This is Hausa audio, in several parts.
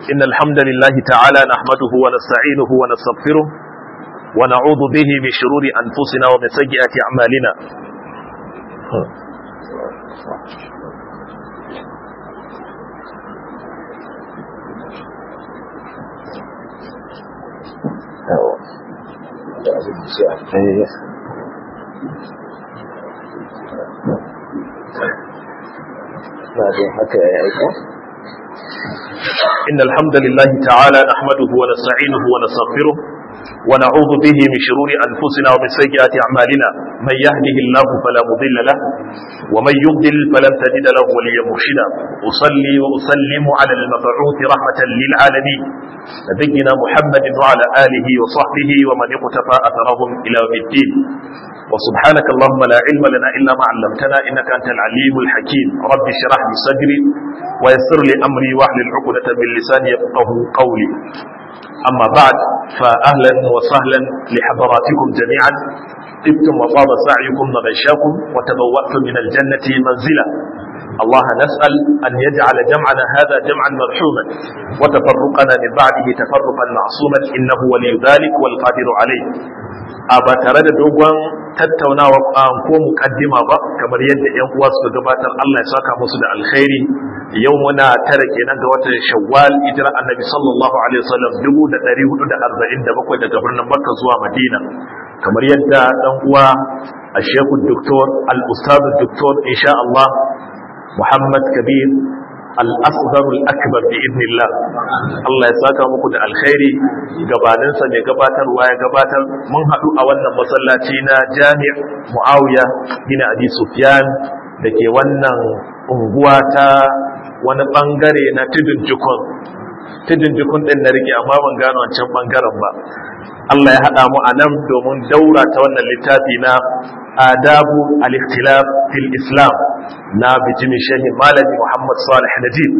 إن الحمد لله تعالى نحمده ونستعينه ونستغفره ونعوذ به من شرور أنفسنا ومن سيئات أعمالنا إن الحمد لله تعالى نحمده ونستعينه ونستغفره ونعوذ به من شرور أنفسنا ومن سيئات أعمالنا من يهده الله فلا مضل له ومن يضلل فلن تجد له وليا مرشدا أصلي وأسلم على المبعوث رحمة للعالمين نبينا محمد وعلى آله وصحبه ومن اقتفى أثرهم إلى يوم الدين وسبحانك اللهم لا علم لنا إلا ما علمتنا إنك أنت العليم الحكيم رب اشرح لي صدري ويسر لي أمري واحلل عقدة من لساني يفقه قولي أما بعد فأهلا وسهلا لحضراتكم جميعا طبتم وطاب سعيكم وغشاكم وتبوأتم من الجنة منزلا الله نسأل أن يجعل جمعنا هذا جمعا مرحوما وتفرقنا من بعده تفرقا معصوما إنه ولي ذلك والقادر عليه أبا ترد دوغوان tattaunawa ko mukaddima ba kamar yadda yan uwa suka gabatar Allah ya saka musu da alkhairi yau muna tara kenan ga watan Shawwal hijira Annabi sallallahu alaihi wasallam 1447 daga birnin Makka zuwa Madina kamar yadda dan uwa Sheikh Dr. Al-Ustad Dr. insha Allah Muhammad Kabir al-asghar al-akbar bi idnillah Allah ya saka muku da alkhairi gabanin sa mai gabatarwa ya gabatar mun hadu a wannan masallaci na Jami' Muawiya bin Abi Sufyan dake wannan unguwa ta wani bangare na tudun jikon tudun jikon din na rike amma ban gano wancan bangaren ba Allah ya hada mu a nan domin daura ta wannan littafi na adabu al-ikhtilaf fil islam na bijimi shehi malami muhammad salih najib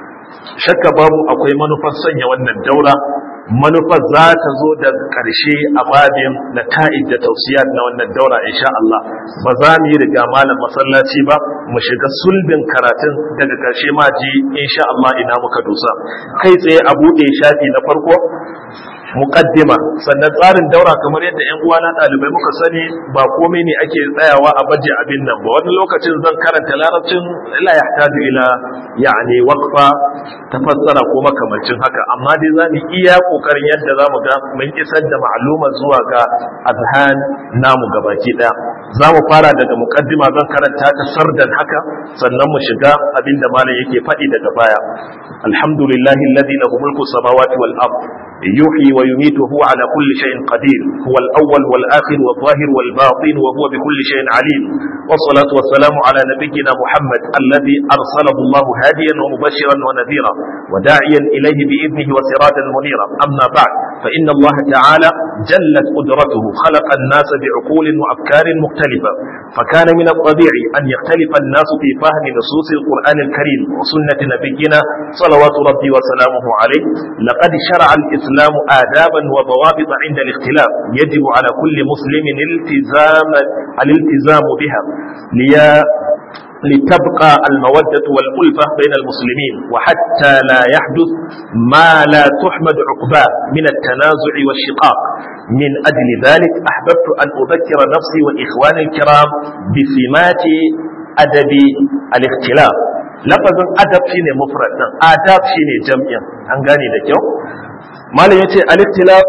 shakka babu akwai manufar sanya wannan daura manufar za ta zo da ƙarshe a babin na ta'id da tausiyat na wannan daura insha Allah ba za mu yi riga malam masallaci ba mu shiga sulbin karatun daga ƙarshe ma ji insha Allah ina muka dusa kai tsaye a buɗe shafi na farko muqaddima sannan tsarin daura kamar yadda ƴan uwana ɗalibai muka sani ba komai ne ake tsayawa a baje abin nan ba wani lokacin zan karanta larabcin la yahtaju ila yani waqfa tafassara ko makamancin haka amma dai za mu iya kokarin yadda za mu ga mun isar da ma'luma zuwa ga azhan namu gabaki ɗaya za mu fara daga muqaddima zan karanta ta sardan haka sannan mu shiga abin da malam yake faɗi daga baya alhamdulillahi alladhi lahu mulku samawati wal ard يحيي ويميت وهو على كل شيء قدير هو الأول والآخر والظاهر والباطن وهو بكل شيء عليم والصلاة والسلام على نبينا محمد الذي أرسله الله هاديا ومبشرا ونذيرا وداعيا إليه بإذنه وسراجا منيرا أما بعد فإن الله تعالى جلت قدرته خلق الناس بعقول وأفكار مختلفة فكان من الطبيعي أن يختلف الناس في فهم نصوص القرآن الكريم وسنة نبينا صلوات ربي وسلامه عليه لقد شرع الإسلام الإسلام آدابا وضوابط عند الاختلاف يجب على كل مسلم الالتزام الالتزام بها ليا لتبقى المودة والألفة بين المسلمين وحتى لا يحدث ما لا تحمد عقباه من التنازع والشقاق من أجل ذلك أحببت أن أذكر نفسي وإخواني الكرام بسمات أدب الاختلاف لفظ أدب شيني مفرد آداب شيني جمع أنغاني لكيو malam yace al-ikhtilaf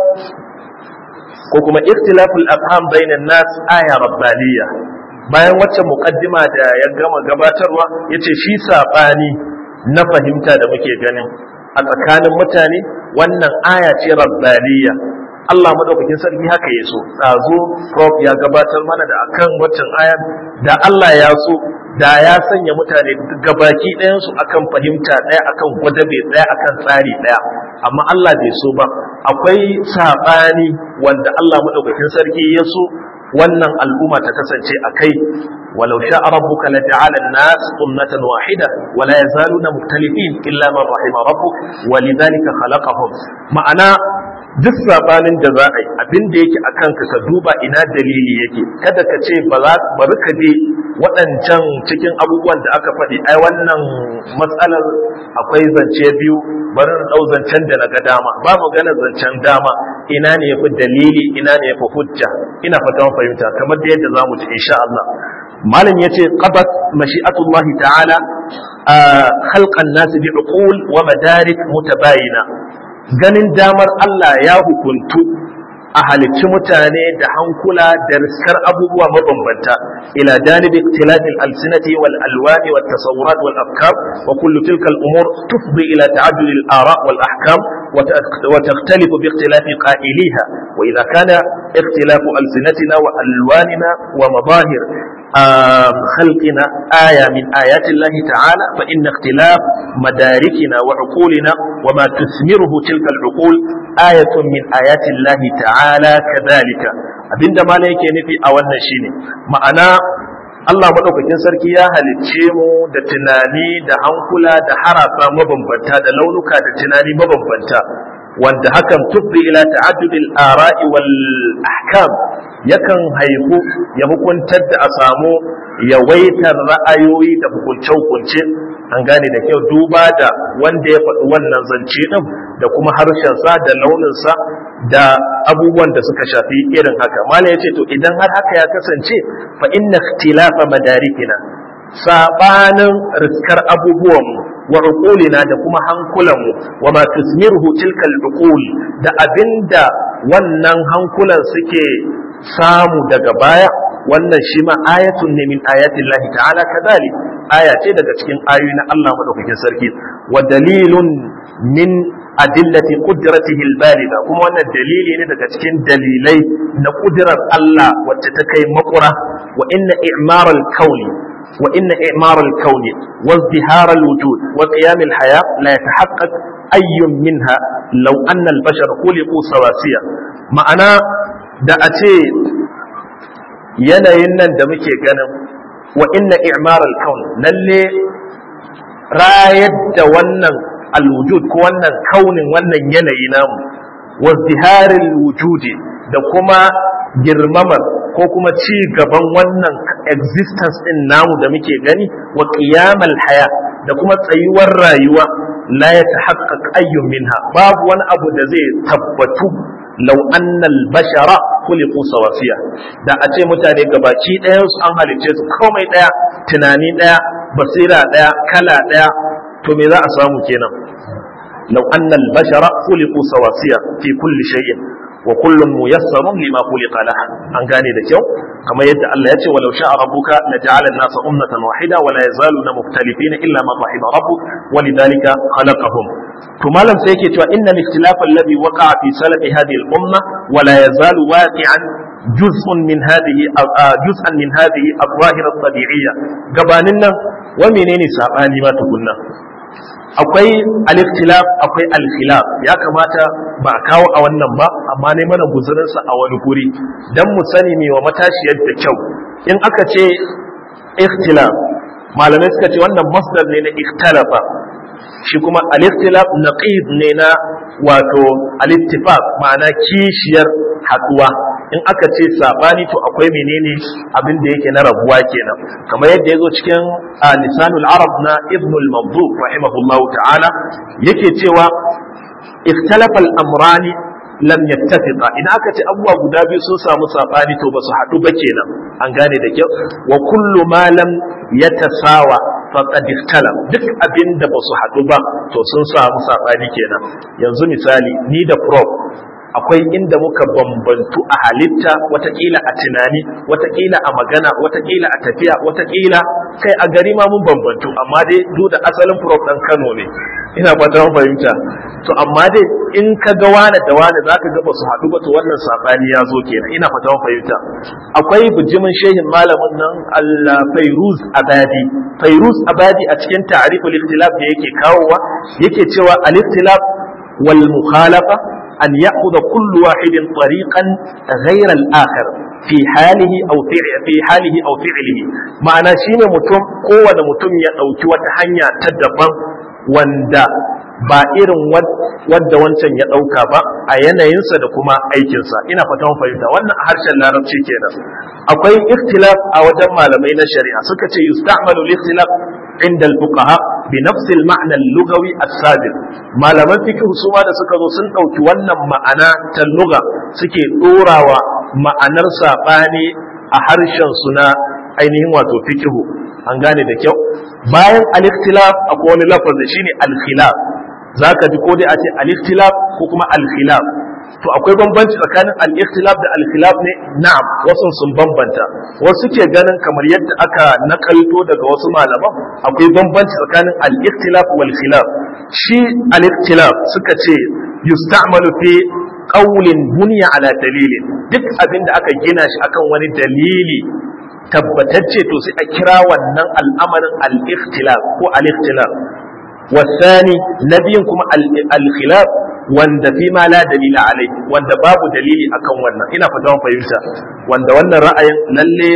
ko kuma ikhtilaful afham bainan nas aya rabbaniya bayan wacce muqaddima da ya gama gabatarwa yace shi sabani na fahimta da muke ganin a tsakanin mutane wannan aya ce rabbaniya Allah madaukakin sarki haka ya so tsazo prof ya gabatar mana da akan waccan aya da Allah ya so da ya sanya mutane gabaki ɗayansu akan fahimta ɗaya akan gwadabe ɗaya akan tsari ɗaya amma Allah bai so ba akwai saɓani wanda Allah maɗaukakin sarki ya so wannan al'umma ta kasance a kai walau sha rabbuka la ja'ala an-nas ummatan wahida wa la yazaluna mukhtalifin illa man rahima rabbuk wa lidhalika khalaqahum ma'ana duk sabanin da za a yi abin da yake a kanka ka duba ina dalili yake kada ka ce ba za bari ka je waɗancan cikin abubuwan da aka faɗi ai wannan matsalar akwai zance biyu bari na ɗau zancen da na ga dama ba magana zancen dama ina ne yafi dalili ina ne yafi hujja ina fata fahimta kamar da yadda zamu ci insha Allah malam yace qabat mashi'atullahi ta'ala khalqan nas bi'uqul wa madarik mutabayina ganin damar Allah ya hukuntu a halicci mutane da hankula da riskar abubuwa mabambanta ila janibi ikhtilafil alsinati wal alwani wat tasawurat wal afkar wa kullu tilka al umur tufdi ila ta'addud al ara wal ahkam wa takhtalifu bi ikhtilafi qa'iliha wa idha kana ikhtilafu alsinatina wa alwanina wa madahir خلقنا آية من آيات الله تعالى فإن اختلاف مداركنا وعقولنا وما تثمره تلك العقول آية من آيات الله تعالى كذلك abinda ma yake nufi a wannan shine ma'ana Allah madaukakin sarki ya halicce mu da tunani da hankula da harasa mabambanta da launuka da tunani mabambanta wanda hakan tufdi ila ta'addudil ara'i wal ahkam yakan haifu ya hukuntar da a samu yawaitar ra'ayoyi da hukunce-hukunce an gane da kyau duba da wanda ya faɗi wannan zance ɗin da kuma harshensa da launinsa da abubuwan da suka shafi irin haka mala ya ce to idan har haka ya kasance fa inna ikhtilafa madarikina sabanin riskar abubuwanmu wa uqulina da kuma hankulanmu wa ma tusmiruhu tilka al da abinda wannan hankulan suke samu daga baya wannan shi ma ayatun ne min ayatin lahi ta'ala kadhalik aya ce daga cikin ayoyi na Allah madaukakin sarki wa dalilun min adillati qudratihi al-balida kuma wannan dalili ne daga cikin dalilai na kudirar Allah wacce ta kai makura wa inna i'mar al-kauni wa inna i'mar al-kauni wa izdihar al-wujud wa qiyam al-haya la yatahaqqaq ayyun minha law anna al-bashar khuliqu sawasiya ma'ana da a ce yanayin nan da muke ganin wa inna i'mar al-kaun lalle rayar da wannan al-wujud ko wannan kaunin wannan yanayi namu wa ziharil wujudi da kuma girmamar ko kuma ci gaban wannan existence din namu da muke gani wa qiyamal haya da kuma tsayuwar rayuwa la ya tahaqqaq ayyun minha babu wani abu da zai tabbatu law annal bashara khuliqu sawasiya da a ce mutane gabaki ɗayan su an halicce su komai ɗaya tunani ɗaya basira ɗaya kala ɗaya to me za a samu kenan law annal bashara khuliqu sawasiya fi kulli shay'in wa kullun muyassarun lima khuliqa lahu an gane da kyau kamar yadda Allah ya ce walau sha'a rabbuka la ja'ala an-nasa ummatan wahida wa la yazaluna mukhtalifina illa ma rahima rabbuk wa lidhalika khalaqahum to malam sai yake cewa inna al-ikhtilafa alladhi waqa'a fi salafi hadhihi al-umma wa la yazalu waqi'an juz'un min hadhihi juz'an min hadhihi al-zahir at-tabi'iyya gabanin nan wa menene sabani ma tukunna akwai al-ikhtilaf akwai al-khilaf ya kamata ba a kawo a wannan ba amma ne mana guzurin sa a wani guri dan mu sani me wa matashiyar da kyau in aka ce ikhtilaf malamai suka ce wannan masdar ne na ikhtalafa shi kuma al-ikhtilaf naqid ne na wato al-ittifaq ma'ana kishiyar haduwa in aka ce sabani to akwai menene abin da yake na rabuwa kenan kamar yadda yazo cikin lisanul arab na ibn al-mawdu rahimahullahu ta'ala yake cewa ikhtalafa al-amrani lam yattafiqa idan aka ce abubuwa guda biyu sun samu sabani to ba su haɗu ba kenan an gane da kyau wa kullu ma lam yatasawa faqad ikhtala duk abin da ba su haɗu ba to sun samu sabani kenan yanzu misali ni da prof akwai inda muka bambantu a halitta watakila a tunani watakila a magana watakila a tafiya watakila kai a gari ma mun bambantu amma dai duk da asalin prof ɗan Kano ne ina fata mun fahimta to amma dai in ka ga wani da wani zaka ga ba su haɗu ba to wannan sabani ya zo kenan ina fata mun fahimta akwai bujimin shehin malamin nan Allah Fairuz Abadi Fairuz Abadi a cikin ta'riful ikhtilaf da yake kawowa yake cewa al-ikhtilaf wal mukhalafa أن يأخذ كل واحد طريقا غير الآخر في حاله أو في حاله أو فعله معنى شيء متم قوة متم يأوكي وتحنيا تدبا وندا ba irin wadda wancan ya ɗauka ba a yanayinsa da kuma aikinsa ina fatan fahimta wannan a harshen larabci kenan akwai ikhtilaf a wajen malamai na shari'a suka ce yusta'malu al-ikhtilaf inda al-fuqaha bi nafsi al-ma'na al-lughawi as-sabiq malaman fiqh su ma da suka zo sun dauki wannan ma'ana ta lugha suke dorawa ma'anar sabani a harshen su na ainihin wato fiqh an gane da kyau bayan al-ikhtilaf akwai wani lafazi shine al-khilaf zaka ji ko dai a ce al-ikhtilaf ko kuma al-khilaf to akwai bambanci tsakanin al-ikhtilaf da al-khilaf ne na'am wasu sun bambanta wasu ke ganin kamar yadda aka nakalto daga wasu malaman akwai bambanci tsakanin al-ikhtilaf wal khilaf shi al-ikhtilaf suka ce yusta'malu fi qawlin bunya ala dalilin duk abin da aka gina shi akan wani dalili tabbatacce to sai a kira wannan al'amarin al-ikhtilaf ko al-ikhtilaf والثاني نبي كما الخلاف wanda fi ma la dalila alai wanda babu dalili akan wannan ina fata mun fahimta wanda wannan ra'ayin lalle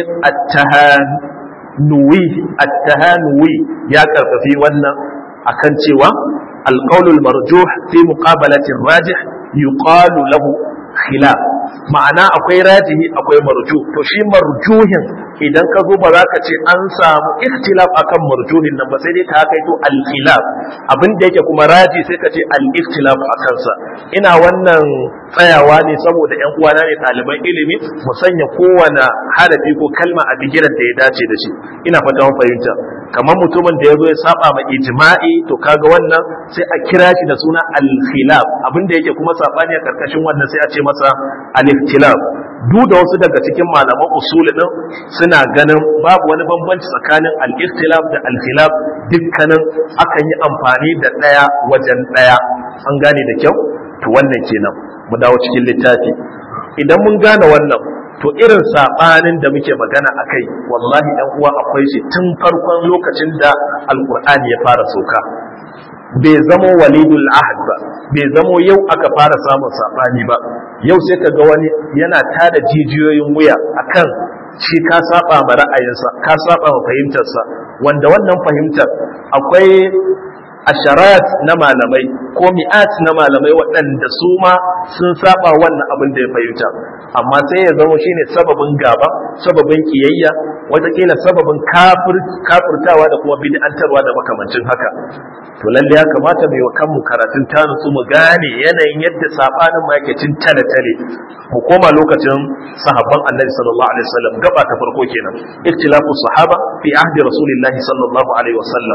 at-tahanuwi at-tahanuwi ya karfafi wannan akan cewa al-qawlul marjuh fi muqabalati rajih yuqalu lahu khilaf ma'ana akwai rajihi akwai marju to shi marjuhin idan ka zo ba za ka ce an samu ikhtilaf akan marjuhin nan ba sai dai ka kai to al-khilaf abin da yake kuma raji sai ka ce al-ikhtilaf a kansa ina wannan tsayawa ne saboda yan uwana ne ɗaliban ilimi mu sanya kowane harafi ko kalma a bigiran da ya dace da shi ina fata mun fahimta kamar mutumin da ya zo ya saba ma ijma'i to kaga wannan sai a kira shi da suna al-khilaf abin da yake kuma sabani a karkashin wannan sai a ce masa al-ikhtilaf duk da wasu daga cikin malaman usul din suna ganin babu wani bambanci tsakanin al-ikhtilaf da al-khilaf dukkanin akan yi amfani da daya wajen daya an gane da kyau to wannan kenan mu dawo cikin littafi idan mun gane wannan to irin sabanin da muke magana akai wallahi ɗan uwa akwai shi tun farkon lokacin da alqur'ani ya fara sauka bai zamo walidul ahad ba bai zamo yau aka fara samun sabani ba yau sai ka ga wani yana tada jijiyoyin wuya akan shi ka saba ma ra'ayinsa ka saba ma fahimtarsa wanda wannan fahimtar akwai asharat na malamai ko mi'at na malamai waɗanda su ma sun saba wannan abin da ya fahimta amma sai ya zama shine sababin gaba sababin kiyayya watakila sababin kafirtawa da kuma bid'antarwa da makamancin haka to lalle ya kamata mai wa kanmu karatun ta nutsu mu gane yanayin yadda sabanin ma yake cin tale tale mu koma lokacin sahabban annabi sallallahu alaihi wasallam gaba ta farko kenan ikhtilafu sahaba fi ahdi rasulillahi sallallahu alaihi wasallam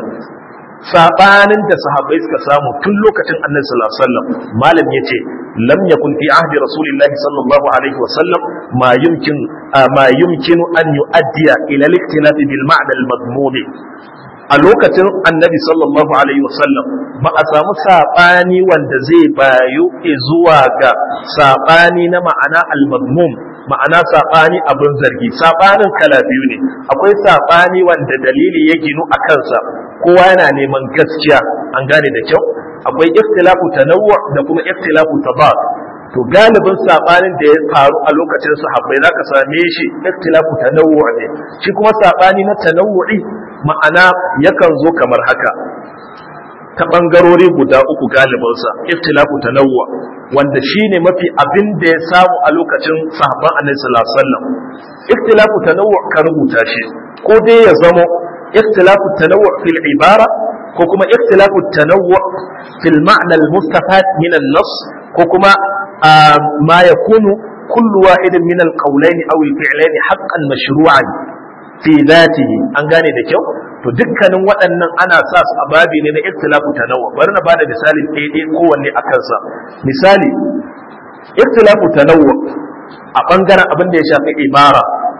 sabanin da sahabbai suka samu tun lokacin annabi sallallahu alaihi wasallam malam yace lam yakun fi ahdi rasulillahi sallallahu alaihi wasallam ma yumkin ma yumkinu an yuaddiya ila al-ikhtilaf bil ma'na al-madmum a lokacin annabi sallallahu alaihi wasallam ba a samu sabani wanda zai bayu zuwa ga sabani na ma'ana al-madmum ma'ana saɓani abin zargi saɓanin kala biyu ne akwai saɓani wanda dalili ya ginu a kansa kowa yana neman gaskiya an gane da kyau akwai ikhtilafu tanawwu da kuma ikhtilafu tabad to galibin saɓanin da ya faru a lokacin sahabbai zaka same shi ikhtilafu tanawwu ne shi kuma saɓani na tanawwu'i ma'ana yakan zo kamar haka ta ɓangarori guda uku galibinsa ikhtilafu tanawwu wanda shine mafi abin da ya samu a lokacin sahabban annabi sallallahu alaihi wasallam ikhtilafu tanawwu ka rubuta shi ko dai ya zamo ikhtilafu tanawwu fil ibara ko kuma ikhtilafu tanawwu fil ma'na al mustafad min an nas ko kuma ma yakunu kullu wahidin min al qawlayn aw al fi'layn haqqan mashru'an fi dhatihi an gane da kyau to dukkanin waɗannan ana sa su a babi ne na ikhtilafu tanawwu bari na bada misali ɗaya kowanne a kansa misali ikhtilafu tanawwu a bangaren abin da ya shafi ibara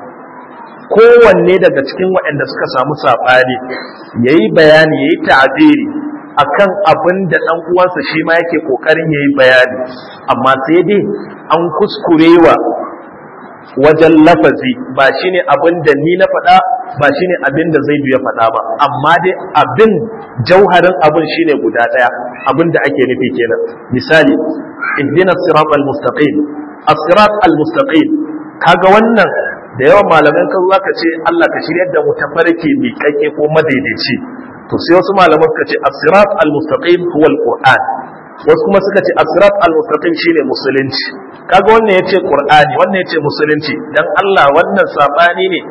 kowanne daga cikin waɗanda suka samu saɓani yayi bayani yayi ta'abiri akan abin da ɗan uwansa shi ma yake ƙoƙarin yayi bayani amma sai dai an kuskurewa wajen lafazi ba shine abin da ni na faɗa ba shine abin da zai ya faɗa ba amma dai abin jauharin abin shine guda ɗaya abin da ake nufi kenan misali ihdina sirat al-mustaqim as-sirat al-mustaqim kaga wannan da yawan malaman kan zaka ce Allah ka shiryar da mu tafarki mai kake ko madaidaici to sai wasu malaman ka ce as-sirat al-mustaqim huwa al-qur'an wasu kuma suka ce asirat al-mustaqim shine musulunci kaga wannan yace qur'ani wannan yace musulunci dan Allah wannan sabani ne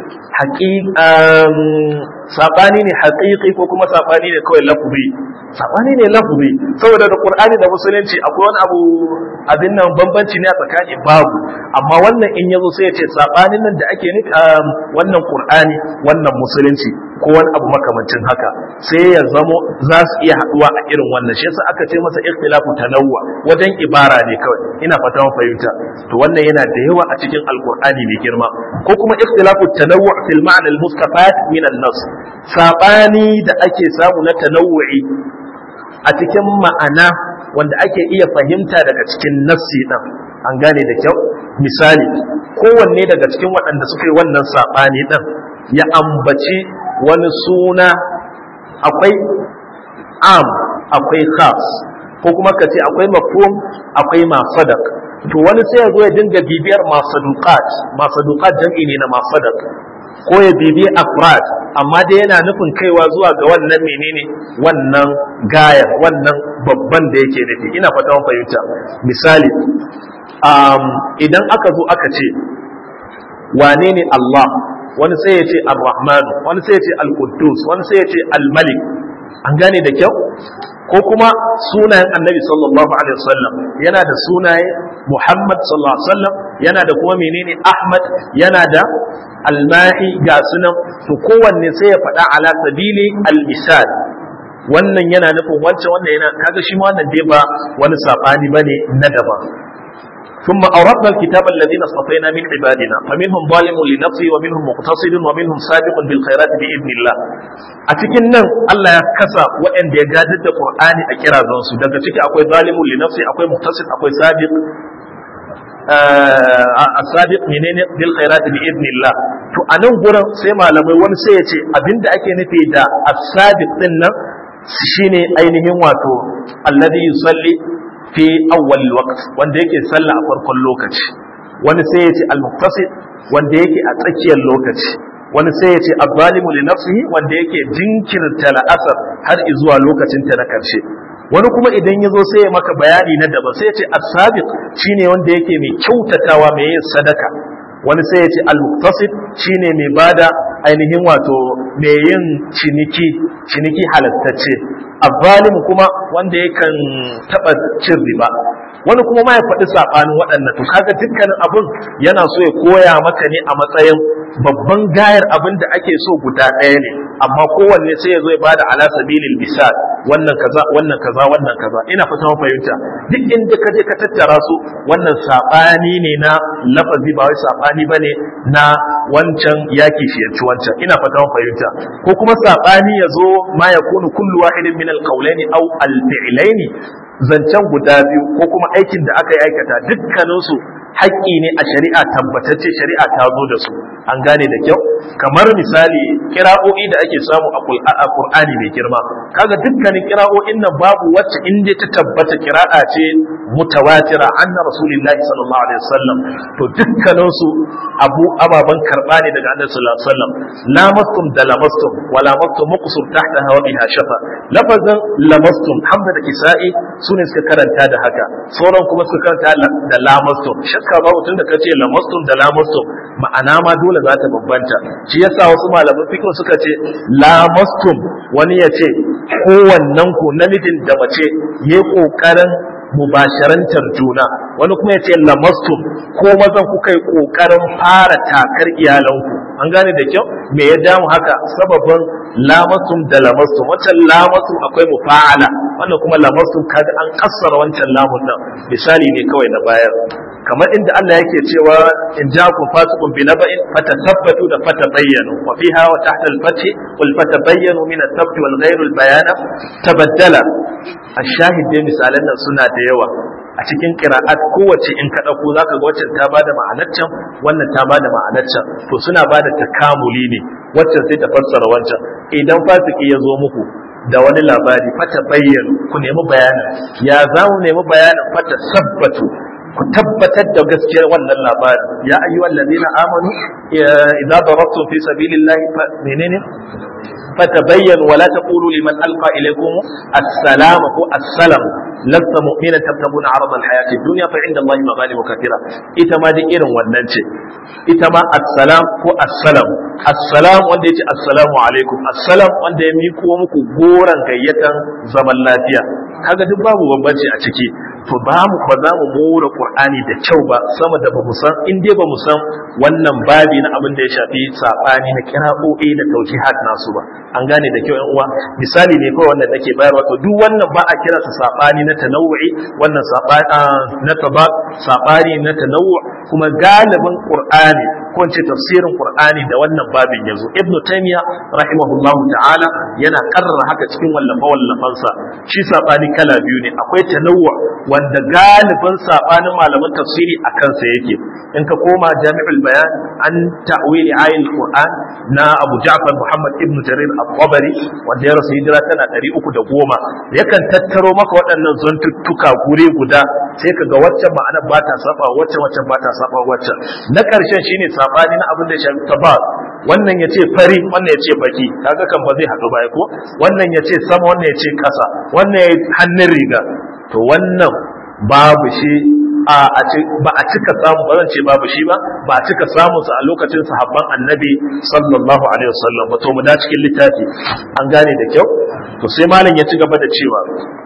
haqiqan sabani ne haqiqi ko kuma sabani ne kawai lafzi sabani ne lafzi saboda da qur'ani da musulunci akwai wani abu abin nan bambanci ne a tsakani babu amma wannan in yazo sai yace sabanin nan da ake nufi wannan qur'ani wannan musulunci ko wani abu makamancin haka sai ya zamo za su iya haduwa a irin wannan shi yasa aka ce masa ikhtilafu tanawwa wajen ibara ne kawai ina fata mun fahimta to wannan yana da yawa a cikin alqur'ani mai girma ko kuma ikhtilafu tanawwu fil ma'na al mustafat min an nas sabani da ake samu na tanawwu'i a cikin ma'ana wanda ake iya fahimta daga cikin nassi din an gane da kyau misali kowanne daga cikin waɗanda suka yi wannan sabani din ya ambaci wani suna akwai am akwai khas ko kuma ka ce akwai mafhum akwai masadaq to wani sai ya zo ya dinga bibiyar masaduqat masaduqat jam'i ne na masadaq ko ya bibi afrad amma dai yana nufin kaiwa zuwa ga wannan menene wannan gayar wannan babban da yake nufi ina fata mun fahimta misali um, idan aka zo aka ce wane ne Allah wani sai ya ce ar-rahman wani sai ya ce al-quddus wani sai ya ce al-malik an gane da kyau ko kuma sunayen annabi sallallahu alaihi wasallam yana da sunaye muhammad sallallahu alaihi wasallam yana da kuma menene ahmad yana da almahi ga sunan to kowanne sai ya faɗa ala sabili al-misal wannan yana nufin wancan wannan yana kaga shi ma wannan dai ba wani sabani bane na daban ثم أوردنا الكتاب الذين اصطفينا من عبادنا فمنهم ظالم لنفسه ومنهم مقتصد ومنهم سابق بالخيرات بإذن الله أتكن الله يكسى وإن يجادد القرآن أكرا ذنسو دقا تكي أكوي ظالم لنفسه أكوي مقتصد أكوي سابق السابق منين بالخيرات بإذن الله to a nan gurin sai malamai wani sai ya ce abinda ake nufi da as-sabiq din nan shine ainihin wato alladhi yusalli fi awwal waqt wanda yake sallah a farkon lokaci wani sai ya ce al-muqtasid wanda yake a tsakiyar lokaci wani sai ya ce az-zalimu li nafsihi wanda yake jinkirta la'asar har zuwa lokacin ta na karshe wani kuma idan ya zo sai ya maka bayani na daban sai ya ce as-sabiq shine wanda yake mai kyautatawa mai yin sadaka wani sai ya ce al-muqtasid shine mai bada ainihin wato mai yin ciniki ciniki halattacce azzalimu kuma wanda yakan taba cin riba wani kuma ma ya faɗi saɓanin waɗannan to kaga dukkanin abin yana so ya koya maka ne a matsayin babban gayar abin da ake so guda ɗaya ne amma kowanne sai ya zo ya bada ala sabilil misal wannan kaza wannan kaza wannan kaza ina fata mun fahimta duk inda ka je ka tattara su wannan saɓani ne na lafazi ba wai saɓani bane na wancan yaki shi ci wancan ina fata mun fahimta ko kuma saɓani ya zo ma yakunu kullu wahidin min al-qawlaini aw al-fi'laini zancen guda biyu ko kuma aikin da aka yi aikata dukkaninsu haƙƙi ne a shari'a tabbatacce shari'a ta zo da su an gane da kyau kamar misali kira'o'i da ake samu a Qur'ani mai girma kaga dukkanin kira'o'in nan babu wacce inda ta tabbata kira'a ce mutawatira anna rasulullahi sallallahu alaihi wasallam to dukkanin su abu ababan karba ne daga annabi sallallahu alaihi wasallam lamastum da lamastum wa lamastum muqsur tahta hawabiha shafa lafazin lamastum hamza da kisa'i sune suka karanta da haka sauran kuma suka karanta da lamastum shakka babu tunda kace lamastum da lamastum ma'ana ma dole za ta bambanta shi yasa wasu malaman fiqh suka ce lamastum wani ya ce kowannen ku namijin da mace yayi kokarin mubasharantar juna wani kuma ya ce lamastum ko mazan kuka yi kokarin fara takar iyalanku an gane da kyau me ya damu haka sababin lamastum da lamastum wancan lamastum akwai mufa'ala wannan kuma lamastum kaga an kassara wancan lamun nan misali ne kawai na bayar kamar inda Allah yake cewa in ja'akum fasiqun bi naba'in fatasabbatu da fatabayyanu wa fiha wa tahta al-fath qul fatabayyanu min at-tabt wal ghayr al-bayana tabaddala ash-shahid dai misalan nan suna da yawa a cikin qira'at kowace in ka dauko zaka ga wacce ta bada ma'anar can wannan ta bada ma'anar can to suna bada takamuli ne wacce sai ta fassara wancan idan fasiki ya zo muku da wani labari fata bayyana ku nemi bayanin ya za mu nemi bayanin fata sabbatu ku tabbatar da gaskiyar wannan labarin ya ayyuhal ladina amanu idza darabtum fi sabilillahi menene فتبين ولا تقولوا لمن ألقى إليكم السلام هو السلام لست مؤمنا تبتغون عرض الحياة الدنيا فعند الله مغانم كثيرة إتما دي إيرن وننشي إتما السلام هو السلام السلام wanda yace assalamu alaikum assalam wanda ya miko muku goran gayyatan zaman lafiya kaga duk babu bambanci a ciki to ba mu ba za mu more qur'ani da kyau ba sama da bamu san in dai bamu san wannan babi na abin da ya shafi sabani na kira'o'i da taujihat nasu ba an gane da kyau yan uwa misali ne kawai wannan nake bayarwa to duk wannan ba a kira sa sabani na tanawu'i wannan sabani na taba sabani na tanawwu kuma galibin qur'ani ko in ce tafsirin qur'ani da wannan babin yazo ibnu taymiya rahimahullahu ta'ala yana karrara haka cikin wallafa wallafansa shi sabani kala biyu ne akwai tanawwu wanda galibin sabanin malaman tafsiri a kansa yake in ka koma jami'ul bayan an ta'wili ayatul qur'an na abu ja'far muhammad ibnu jarir at-tabari wanda ya rasu hijira tana 310 yakan tattaro maka waɗannan zantuttuka gure guda sai ka ga waccan ma'ana ba ta saba waccan waccan ba ta saba waccan na ƙarshen shine sabani na abin da ya shafi tabar wannan ya ce fari wannan ya ce baki kaga kan ba zai haɗu ba ko wannan ya ce sama wannan ya ce ƙasa wannan ya hannun riga to wannan babu shi a ba a cika samu ba zan ce babu shi ba ba a cika samu sa a lokacin sahabban annabi sallallahu alaihi wasallam ba to mu da cikin littafi an gane da kyau to sai malam ya ci gaba da cewa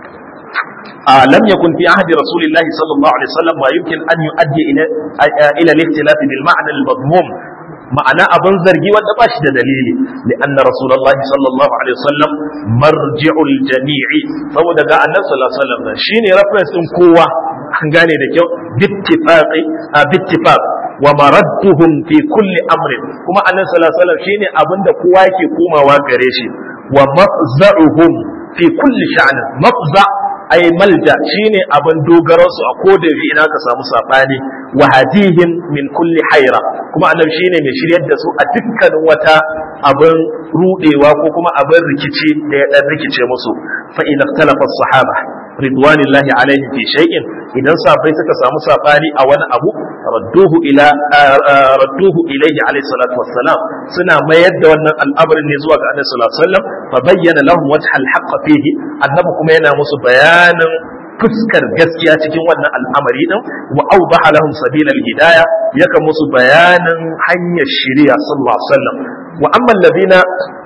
لم يكن في عهد رسول الله صلى الله عليه وسلم ويمكن أن يؤدي إلى إلى الاختلاف بالمعنى المضموم ma'ana abin zargi wanda ba shi da dalili li anna rasulullahi sallallahu alaihi wasallam marji'ul jami'i saboda ga annabi sallallahu alaihi wasallam shine reference din kowa an gane da kyau bittifaqi a bittifaq wa maradduhum fi kulli amrin kuma annabi sallallahu alaihi wasallam shine abinda kowa yake komawa gare shi wa mafza'uhum fi kulli sha'nin mafza ay malja shine abin dogaron su a koda yaushe ina ka samu sabani wa hadihim min kulli hayra kuma annabi shine mai shiryar da su a dukkanin wata abin rudewa ko kuma abin rikici da ya dan rikice musu fa in ikhtalafa as-sahaba ridwanillahi alaihi fi shay'in idan sahabbai suka samu sabani a wani abu radduhu ila radduhu ilayhi alaihi salatu wassalam suna mayar da wannan al'amarin ne zuwa ga annabi sallallahu alaihi wasallam fa bayyana lahum wajha al-haqq fihi annabi kuma yana musu bayanin fuskar gaskiya cikin wannan al'amari din wa awdaha lahum sabila al-hidayah yaka musu bayanin hanyar shari'a sallallahu alaihi wasallam wa amma alladhina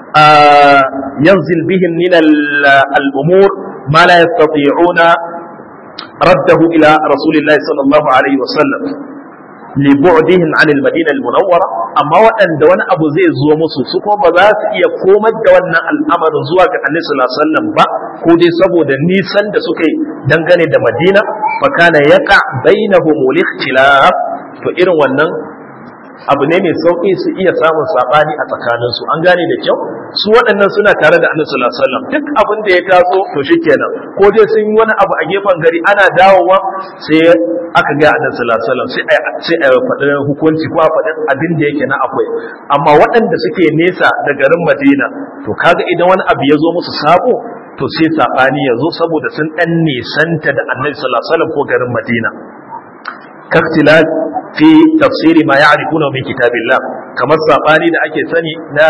ينزل بهم من الأمور ما لا يستطيعون رده إلى رسول الله صلى الله عليه وسلم لبعدهم عن المدينة المنورة أما وأن دون أبو زي زو مسو سكو بذات إيا كومت دون الأمر زواج النبي صلى الله عليه وسلم با كودي سبو دا نيسان دا سكي دنغني دا مدينة فكان يقع بينهم الاختلاف فإن ونن abu ne mai sauƙi su iya samun saɓani a tsakaninsu an gane da kyau su waɗannan suna tare da annabi sallallahu alaihi wasallam duk abin da ya taso to shikenan ko dai sun yi wani abu a gefen gari ana dawowa sai aka ga annabi sallallahu alaihi wasallam sai a sai a faɗi hukunci ko a faɗi abin da yake na akwai amma waɗanda suke nesa da garin Madina to kaga idan wani abu ya zo musu sabo to sai saɓani ya zo saboda sun ɗan nisanta da annabi sallallahu alaihi wasallam ko garin Madina kaktilat fi tafsiri ma ya'rifuna min kitabillah kamar sabani da ake sani na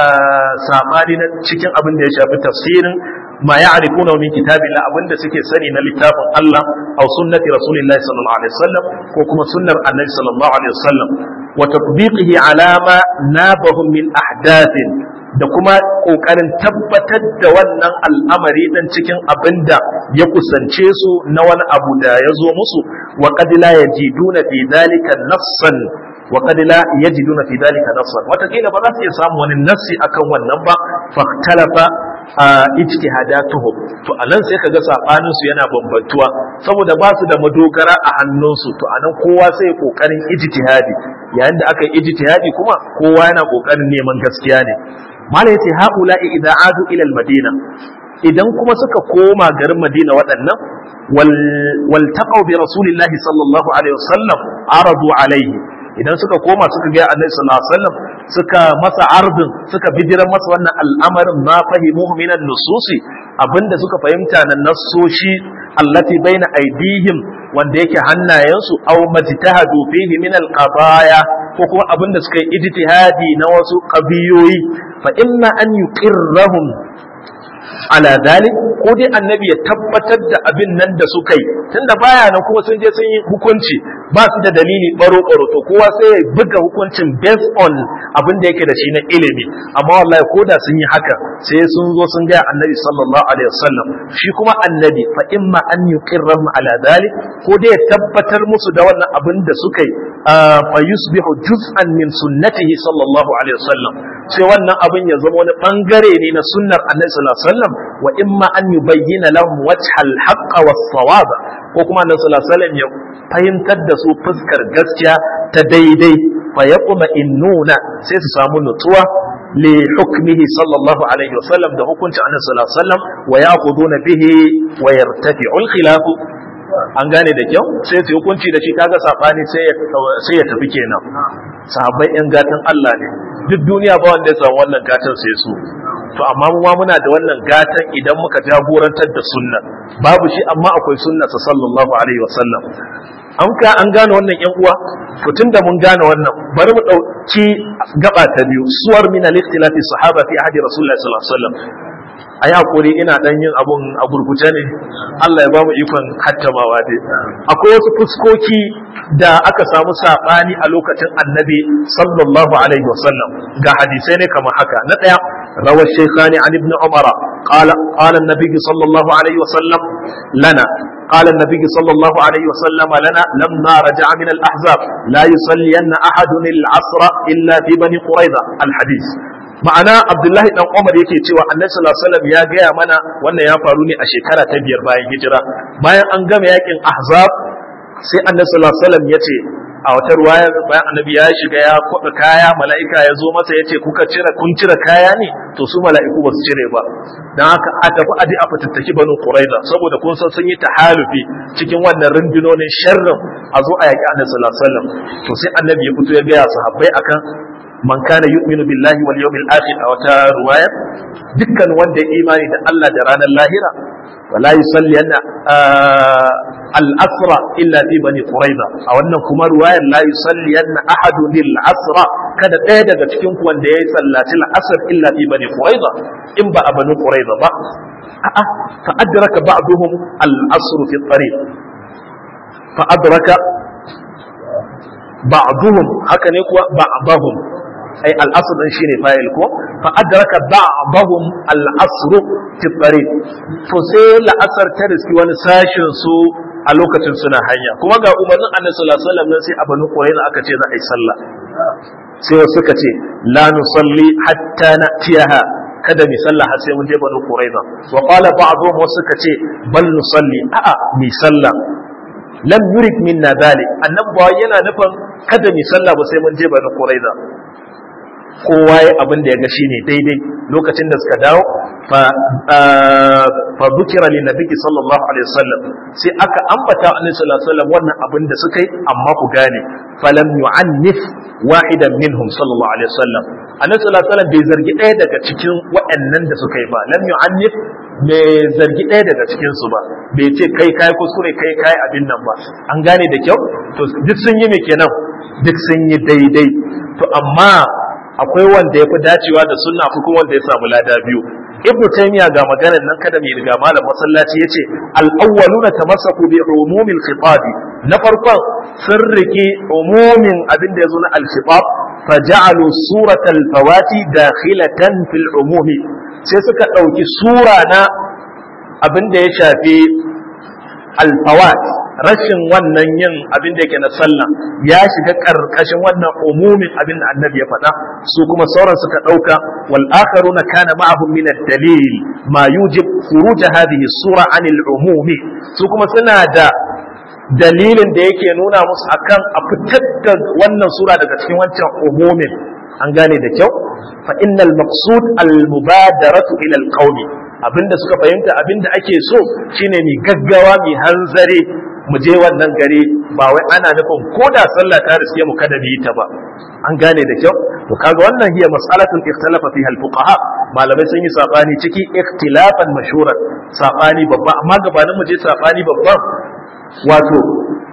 sabani na cikin abin da ya shafi tafsirin ma ya'rifuna min kitabillah abin da suke sani na littafin Allah aw sunnati rasulillahi sallallahu alaihi wasallam ko kuma sunnar annabi sallallahu alaihi wasallam wa tatbiqihi ala ma nabahum min ahdathin da kuma ƙoƙarin tabbatar da wannan al'amari ɗin cikin abin da ya kusance su na wani abu da ya zo musu wa ƙadila ya ji duna fi dalika nassan wa ƙadila ya ji duna fi dalika nassan watakila ba za su iya samu wani nassi akan wannan ba faktalafa a ijtihadatuhum to anan sai kaga sabanin su yana bambantuwa saboda ba su da madogara a hannunsu to anan kowa sai kokarin ijtihadi yayin da aka yi ijtihadi kuma kowa yana kokarin neman gaskiya ne malai yace haula'i idza adu ila al-madina idan kuma suka koma garin madina waɗannan wal taqaw bi rasulillahi sallallahu alaihi wasallam aradu alaihi idan suka koma suka ga annabi sallallahu alaihi wasallam suka masa ardin suka bijiran masa wannan al'amarin ma fahimuhu minan nususi abinda suka fahimta na nassoshi allati baina aidihim wanda yake hannayensu aw majtahadu fihi min al-qadaya ko kuma abin da suka yi ijtihadi na wasu qabiyoyi fa imma an yuqirrahum ala dalik ko dai annabi ya tabbatar da abin nan da suka yi tunda baya nan kuma sun je sun yi hukunci ba su da dalili baro baro to kowa sai ya buga hukuncin based on abin da yake da shi na ilimi amma wallahi ko da sun yi haka sai sun zo sun ga annabi sallallahu alaihi wasallam shi kuma annabi fa imma an yuqirrahum ala dalik ko dai ya tabbatar musu da wannan abin da suka yi fa yusbihu juz'an min sunnatihi sallallahu alaihi wasallam sai wannan abin ya zama wani bangare ne na sunnar annabi sallallahu alaihi wasallam wa imma an yubayyana lahum wajhal haqq was sawaba ko kuma annabi sallallahu alaihi wasallam ya fahimtar da su fuskar gaskiya ta daidai fa yaquma innuna sai su samu nutsuwa li hukmihi sallallahu alaihi wasallam da hukuncin annabi sallallahu alaihi wasallam wa yaquduna bihi wa yartafi'u al khilaf an gane da kyau sai su hukunci da shi kaga sabani sai ya sai ya tafi kenan sahabbai yan gatan Allah ne duk duniya ba wanda ya samu wannan gatan sai su to amma mu ma muna da wannan gatan idan muka jagorantar da sunna babu shi amma akwai sunna sa sallallahu alaihi wasallam an ka an gane wannan yan uwa to tunda mun gane wannan bari mu dauki gaba ta biyu suwar min al-ikhtilafi sahaba fi ahdi rasulullahi sallallahu alaihi wasallam a yi haƙuri ina ɗan yin abun a gurguje ne Allah ya ba mu ikon hattamawa dai akwai wasu fuskoki da aka samu saɓani a lokacin annabi sallallahu alaihi wasallam ga hadisai ne kamar haka na ɗaya rawar shaykhani an ibn umara qala qala an-nabi sallallahu alaihi wasallam lana قال النبي صلى الله عليه وسلم لنا لما رجع من الأحزاب لا يصلين أحد العصر إلا في بني قريظة الحديث ma'ana abdullahi dan umar yake cewa annabi sallallahu alaihi wasallam ya gaya mana wannan ya faru ne a shekara ta biyar bayan hijira bayan an gama yakin ahzab sai annabi sallallahu alaihi wasallam ya ce a wata ruwaya bayan annabi ya shiga ya kwaɗa kaya mala'ika ya zo masa ya ce kuka cire kun cire kaya ne to su mala'iku ba su cire ba don haka a tafi aji a fitattaki banu quraiza saboda kun san sun yi tahalufi cikin wannan rundunonin sharrin a zo a yaƙi annabi sallallahu alaihi wasallam to sai annabi ya fito ya gaya sahabbai akan man kana yu'minu billahi wal yawmil akhir a wata ruwaya dukkan wanda ya imani da Allah da ranar lahira wala yusalli anna al-asra illa fi bani quraiza a wannan kuma ruwayar la yusalli anna ahadun lil asra kada ɗaya daga cikin ku wanda yayi sallaci al-asr illa fi bani quraiza in ba a bani quraiza ba a'a fa adraka ba'duhum al-asr fi at-tariq fa adraka ba'duhum haka ne kuwa ba'dahum ai al'asr din shine fa'il ko fa adraka ba'dahum al'asr fi tariq to sai la'asar ta riski wani sashin su a lokacin suna hanya kuma ga umarnin annabi sallallahu alaihi wasallam sai a banu qurayza aka ce za a yi sallah sai wasu suka ce la nusalli hatta na'tiyaha kada mi sallah har sai mun je banu qurayza wa qala ba'dhum wasu suka ce bal nusalli a'a mi sallah lam yurid minna dhalik annabi ba yana nufin kada mi sallah ba sai mun je banu qurayza kowa ya abin da ya ga shine daidai lokacin da suka dawo fa fa dhukira li nabiyyi sallallahu alaihi wasallam sai aka ambata annabi sallallahu alaihi wasallam wannan abin da suka yi amma ku gane falam yu'annif wahidan minhum sallallahu alaihi wasallam annabi sallallahu alaihi wasallam bai zargi ɗaya daga cikin waɗannan da suka yi ba lam yu'annif bai zargi ɗaya daga cikin su ba bai ce kai kai kuskure kai kai abin nan ba an gane da kyau to duk sun yi me kenan duk sun yi daidai to amma akwai wanda ya fi dacewa da sunna akwai kuma wanda ya samu lada biyu ibnu taymiya ga maganar nan kada mai riga malam masallaci yace al-awwaluna tamassaku bi umumil khitab na farkon sun riki umumin abin da yazo na al-khitab faja'alu suratal fawati dakhilatan fil umumi sai suka dauki sura na abin da ya shafi al-fawat rashin wannan yin abin da yake na sallah ya shiga karkashin wannan umumin abin da annabi ya faɗa su kuma sauran suka ɗauka wal akharuna kana ma'ahum min ad-dalil ma yujib khuruj hadhihi sura an al-umumi su kuma suna da dalilin da yake nuna musu akan a fitar da wannan sura daga cikin wancan umumin an gane da kyau fa innal maqsud al-mubadaratu ila al-qawli abinda suka fahimta abinda ake so shine mi gaggawa mi hanzare mu je wannan gari ba wai ana nufin ko da sallah ta riske mu kada mu yi ta ba an gane da kyau to kaga wannan hiya mas'alatun ikhtalafa fiha al-fuqaha malamai sun yi sabani ciki ikhtilafan mashhuran sabani babba amma gabanin mu je sabani babban wato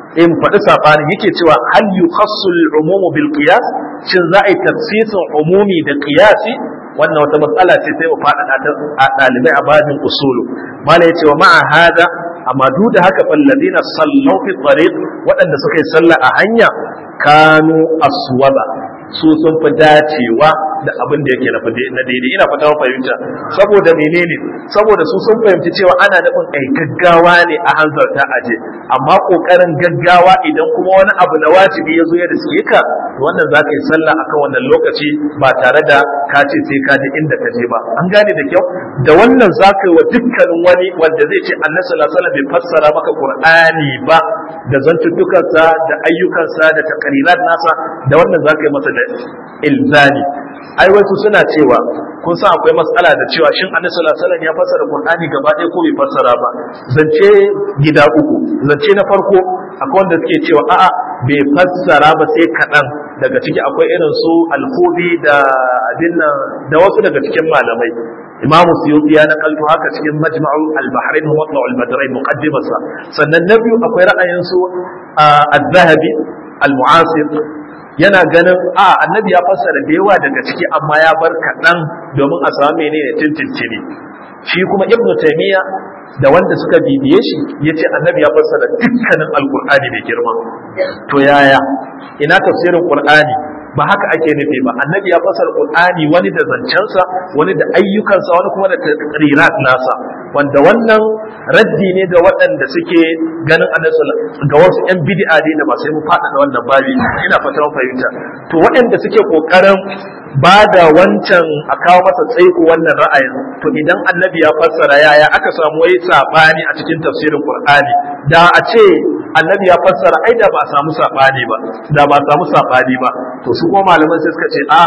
in faɗi saɓani yake cewa hal yukhassu al-umumu bil qiyas shin za a yi tafsirin umumi da qiyasi wannan wata matsala ce sai mu faɗaɗa ta a ɗalibai a babin usulu mala yace wa ma'a hada amma duk da haka falladina sallau fi tariq waɗanda suka yi sallah a hanya kanu aswaba su sun fi dacewa da abin da yake na daidai ina fata fahimta saboda menene saboda su sun fahimci cewa ana nufin ai gaggawa ne a hanzarta aje amma kokarin gaggawa idan kuma wani abu na wajibi ya zo ya riske ka to wannan za ka yi sallah akan wannan lokaci ba tare da ka ce sai ka je inda ka je ba an gane da kyau da wannan za ka yi wa dukkanin wani wanda zai ce annabi sallallahu alaihi wasallam bai fassara maka qur'ani ba da zantuttukansa da ayyukansa da takarirat nasa da wannan za ka yi masa da ilzami ai wasu suna cewa kun san akwai matsala da cewa shin annabi sallallahu alaihi wasallam ya fassara qur'ani gaba ɗaya ko bai fassara ba zance gida uku zance na farko akwai wanda suke cewa a'a bai fassara ba sai kaɗan daga ciki akwai irin su al-khubi da abin da wasu daga cikin malamai imamu suyuti ya nakalto haka cikin majma'u al-bahrain wa matla al-badrain muqaddimarsa sannan na biyu akwai ra'ayin su az-zahabi al-mu'asir yana ganin a annabi ya fassara da yawa daga ciki amma ya bar kaɗan domin a samu menene tintintini shi kuma ibnu taymiya da wanda suka bibiye shi ya ce annabi ya fassara dukkanin alkur'ani da girma to yaya ina tafsirin qur'ani ba haka ake nufi ba annabi ya fassara qur'ani wani da zancensa wani da ayyukansa wani kuma da taqrirat nasa wanda wannan raddi ne ga waɗanda suke ganin annabi ga wasu yan bid'a ne da ba sai mu faɗa da wannan babi ina fatan fahimta to waɗanda suke kokarin ba da wancan a kawo masa tsaiko wannan ra'ayin to idan annabi ya fassara yaya aka samu wai sabani a cikin tafsirin qur'ani da a ce annabi ya fassara ai da ba samu sabani ba da ba samu sabani ba to su kuma malaman sai suka ce a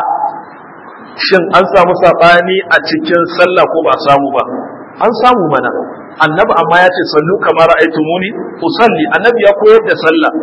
shin an samu sabani a cikin sallah ko ba samu ba an samu mana annabi amma ya ce sallu kamar ra'aytumuni usalli annabi ya koyar da sallah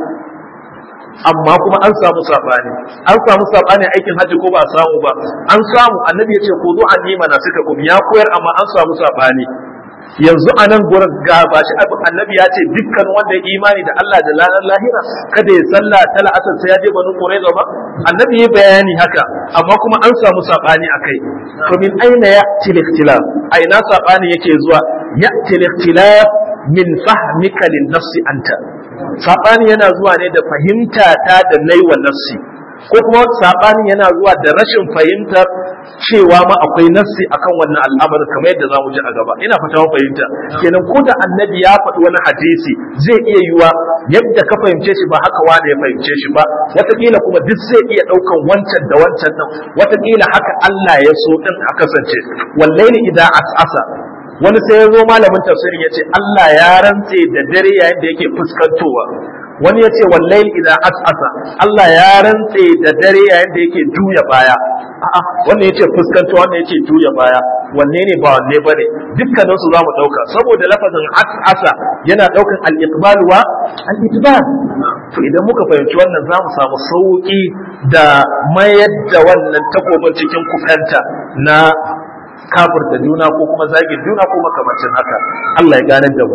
amma kuma an samu sabani an samu sabani aikin hajji ko ba samu ba an samu annabi ya ce ku zo anima na suka kum ya koyar amma an samu sabani yanzu a nan gurin ga ba shi annabi ya ce dukkan wanda ya imani da Allah da ranar lahira kada ya sallah ta la'asar sai ya je banu qurayza ba annabi ya bayani haka amma kuma an samu sabani akai to min aina ya ikhtilaf aina sabani yake zuwa ya ikhtilaf min fahmika lin nafsi anta sabani yana zuwa ne da fahimta ta da naiwa nafsi ko kuma sabani yana zuwa da rashin fahimtar cewa ma akwai nassi akan wannan al'amari kamar yadda zamu ji a gaba ina fata mun fahimta kenan ko da annabi ya faɗi wani hadisi zai iya yiwa yadda ka fahimce shi ba haka wanda ya fahimce shi ba wataƙila kuma duk zai iya ɗaukan wancan da wancan nan wataƙila haka Allah ya so din a kasance wallahi idan as'asa wani sai ya zo malamin tafsirin ya ce Allah ya rantse da dare yayin da yake fuskantowa wani ya ce wallahi idan as'asa Allah ya rantse da dare yayin da yake juya baya a'a wannan yace fuskantowa wannan yace juya baya wanne ne ba wanne bane dukkanin su zamu dauka saboda lafazin as'asa yana daukan al-iqbal wa al-idbar to idan muka fahimci wannan zamu samu sauki da mayar da wannan takobin cikin kufanta na kafirta juna ko kuma zagin juna ko makamancin haka Allah ya ganar da mu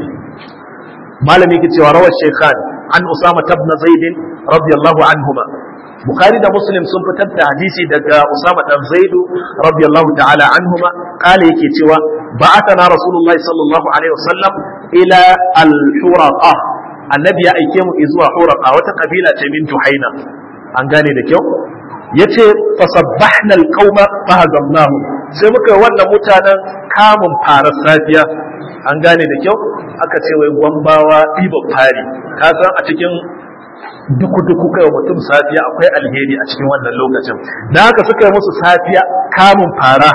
malami ke cewa rawar shekhan an usama tabna zaidin radiyallahu anhuma bukhari da muslim sun fitar da hadisi daga usama dan zaidu radiyallahu ta'ala anhuma kale yake cewa ba'athana rasulullahi sallallahu alaihi wasallam ila al-huraqa annabi ya aike mu zuwa huraqa wata kabila ce min juhaina an gane da kyau yace fasabbahna al-qauma fahazamnahum sai muka yi wannan mutanen kamun fara safiya an gane da kyau aka ce wai gwambawa ɗiban fari ka san a cikin duku-duku kai mutum safiya akwai alheri a cikin wannan lokacin da haka suka yi musu safiya kamun fara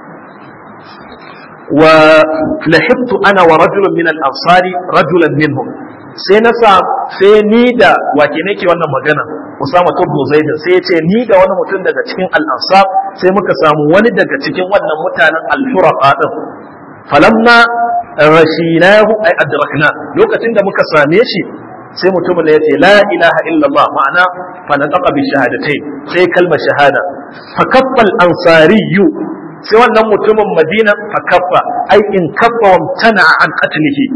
wa lahibtu ana wa rajulun min al-ansari rajulan minhum sai na sa sai ni da wake nake wannan magana Usama ibn Zaid sai ya ce ni da wani mutum daga cikin al-ansar sai muka samu wani daga cikin wannan mutanen al-furaqa din falamma rashinahu ay adrakna lokacin da muka same shi sai mutumin ya ce la ilaha illallah ma'ana fa nataqa bi shahadatain sai kalmar shahada fa kaffal ansariyu sai wannan mutumin madina fa kaffa ai in kaffa wa tana an qatlihi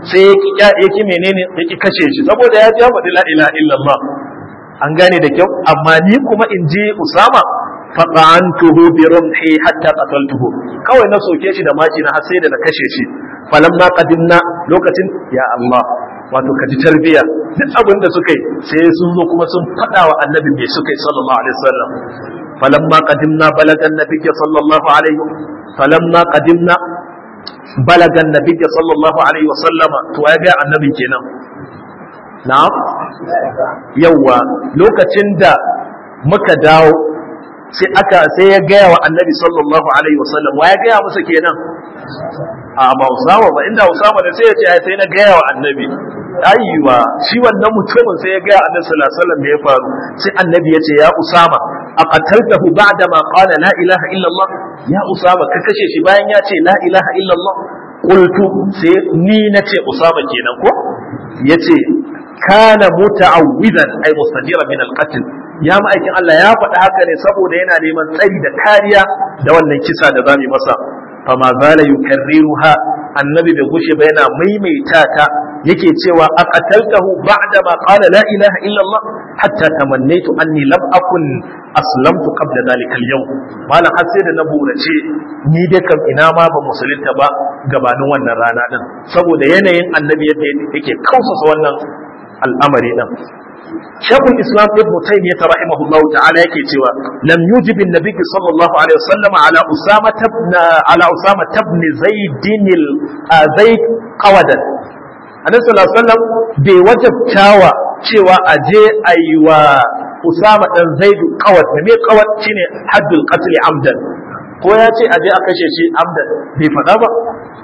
sai ya ki menene ya ki kashe shi saboda ya ja faɗi la ilaha illallah an gane da kyau amma ni kuma in ji usama faqantuhu bi rumhi hatta qataltuhu kawai na soke shi da maki na har sai da na kashe shi falamma qadimna lokacin ya Allah wato ka ji tarbiya duk abin da suka yi sai sun zo kuma sun faɗa wa annabi me suka yi sallallahu alaihi wasallam falamma qadimna balaga annabiyya sallallahu alaihi falamma qadimna balaga annabiyya sallallahu alaihi wasallama to ya ga annabi kenan na'am yawa lokacin da muka dawo sai aka sai ya gaya wa annabi sallallahu alaihi wasallam wa ya gaya masa kenan a ba usama ba inda usama da sai ya ce sai na gaya wa annabi ayyuwa shi wannan mutumin sai ya gaya annabi sallallahu alaihi wasallam me ya faru sai annabi ya ce ya usama aqataltahu ba'da ma qala la ilaha illa allah ya usama ka kashe shi bayan ya ce la ilaha illa allah qultu sai ni nace usama kenan ko yace kana muta'awwidan ay mustajiran min al-qatl ya ma'aikin Allah ya faɗi haka ne saboda yana neman tsari da kariya da wannan kisa da zamu masa fama zala yukarriruha annabi bai gushe ba yana maimaita ta yake cewa aqataltahu ba'da ma qala la ilaha illa Allah hatta tamannaitu anni lam akun aslamtu qabla dhalika al-yawm malam har sai da na burace ni dai kam ina ma ba musulunta ba gabanin wannan rana din saboda yanayin annabi yadda yake kausasa wannan al'amari din شيخ الإسلام ابن تيمية رحمه الله تعالى يكتوى لم يجب النبي صلى الله عليه وسلم على أسامة بن على أسامة بن زيد زيد قودا النبي صلى الله عليه وسلم بوجب تاوى cewa a je a yi wa Usama ɗan Zaidu kawat da me kawat shine haddul qatl amdan ko ya ce a je a kashe shi amdan bai faɗa ba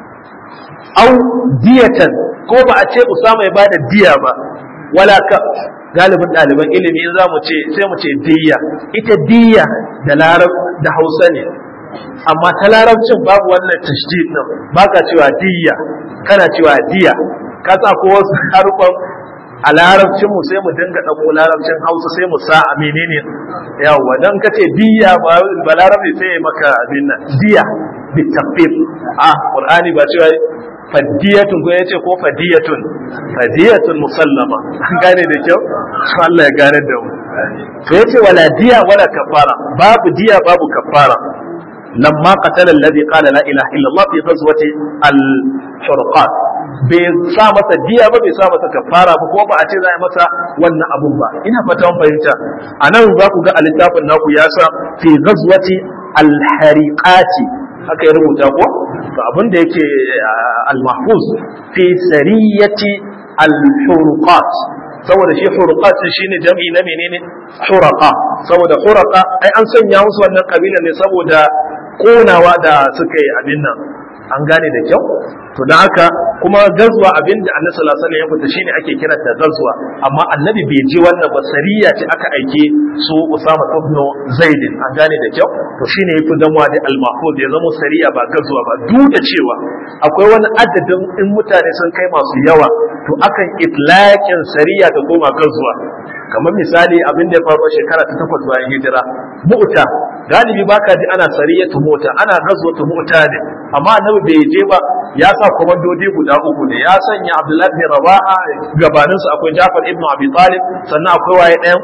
au diyatan ko ba a ce Usama ya bada diya ba wala ka galibin ɗaliban ilimi za mu ce sai mu ce diya ita diya da larab da hausa ne amma ta larabcin babu wannan tashdid din baka cewa diya kana cewa diya ka sa ko wasu harufan a larabcin mu sai mu dinga ɗauko larabcin hausa sai mu sa a menene yawa dan ka ce diya ba ba larabi sai maka abin nan diya bitafif a qur'ani ba cewa fadiyatun ko yace ko fadiyatun fadiyatun musallama an gane da kyau Allah ya gane da mu to yace wala diya wala kafara babu diya babu kafara lamma qatala alladhi qala la ilaha illa Allah fi ghazwati al-furqat bai sa masa diya ba bai sa masa kafara ba ko ba a ce za a yi masa wannan abun ba ina fata mun fahimta anan za ku ga a littafin naku ya sa fi ghazwati al-hariqati haka ya rubuta ko to abin da yake al-mahfuz fi sariyati al-hurqat saboda shi hurqat shine jam'i na menene huraqa saboda huraqa ai an sanya musu wannan kabila ne saboda konawa da suka yi abin nan an gane da kyau to dan haka kuma gazwa abin da annabi sallallahu alaihi wasallam ya fita shine ake kiranta gazwa amma annabi bai je wannan ba sariya ce aka aike su Usama ibn Zaid an gane da kyau to shine yafi zama da al-mahfuz ya zama sariya ba gazwa ba duk da cewa akwai wani adadin in mutane sun kai masu yawa to akan itlaqin sariya ta koma gazwa kamar misali abin da ya faru shekara ta takwas bayan hijira mu'ta galibi baka ji ana sariyatu mota ana gazwatu mu'ta ne amma annabi bai je ba ya sa komandodi guda uku ne ya sanya abdullahi bin rawaha gabaninsu akwai jafar ibn abi talib sannan akwai waye ɗayan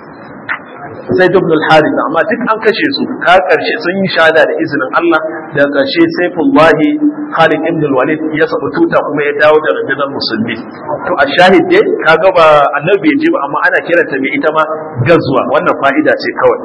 sai ibn al-harith amma duk an kashe su ka karshe sun yi shahada da izinin Allah da karshe saifullahi Khalid ibn al-Walid ya sabu tuta kuma ya dawo da rundunar musulmi to a shahid dai kaga ba annabi bai ji ba amma ana kiranta mai ita ma gazwa wannan fa'ida ce kawai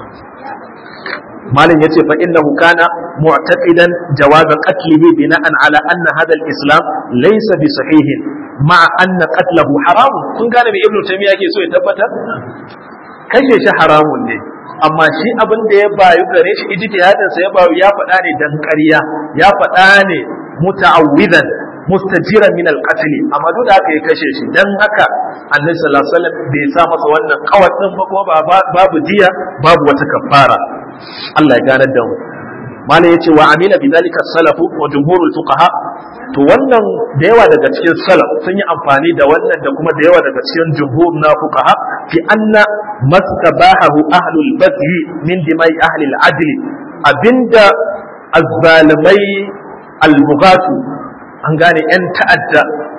malam yace fa innahu kana mu'taqidan jawaz qatlihi bina'an ala anna hadha al-islam laysa bi sahihin ma'a anna qatlahu haram kun gane me ibnu taymiya yake so ya tabbatar kashe shi haramun ne amma shi abin da ya bayu gare shi ijtihadin sa ya bayu ya faɗa ne dan ƙarya ya faɗa ne muta'awwidan mustajiran min al-qatl amma duk da haka ya kashe shi dan haka annabi sallallahu alaihi wasallam bai sa masa wannan kawat din ba kuma babu diya babu wata kafara Allah ya ganar da mu malai yace wa amila bidalika salafu wa jumhurul fuqaha to wannan da yawa daga cikin salaf sun yi amfani da wannan da kuma da yawa daga cikin jumhur na fuqaha fi anna mastabahu ahlul baghi min dimai ahli al-adl abinda azzalimai al-bughatu an gane yan ta'adda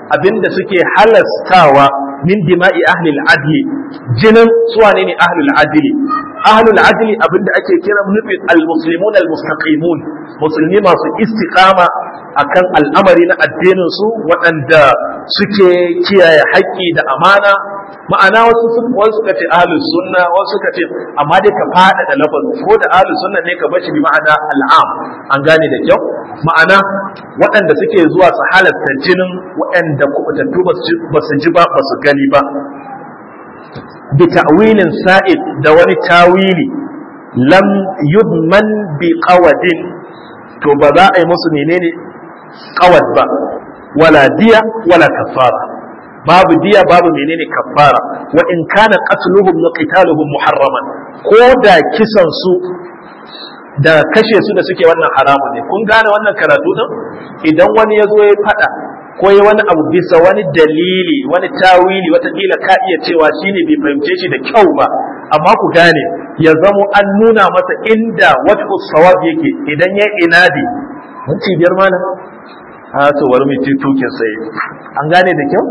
abinda suke halastawa min dima'i ahli al-adli jinin suwa ne ahli al-adli ahli al-adli abinda ake kira nufin al-muslimun al-mustaqimun musulmi masu istiqama akan al'amari na addinin su waɗanda suke kiyaye haƙƙi da amana ma'ana wasu wasu suka ce ahlus sunna wasu suka ce amma dai ka fada da lafazin ko da ahlus sunna ne ka bashi bi ma'ana al'am an gane da kyau ma'ana waɗanda suke zuwa su halatta jinin waɗanda kubutattu ba su ji ba ba su gani ba bi ta'wilin sa'id da wani tawili lam yudman bi qawadin to ba za a yi musu menene qawad ba wala diya wala kafara babu diya babu menene kafara wa in kana qatluhum wa qitaluhum muharraman ko da kisan su da kashe su da suke wannan haramun ne kun gane wannan karatu din idan wani ya zo ya fada ko ya wani abu bisa wani dalili wani tawili watakila ka iya cewa shine bai fahimce shi da kyau ba amma ku gane ya zamo an nuna masa inda wata sawab yake idan ya inadi mun cibiyar malam a to bari mu tukin sai an gane da kyau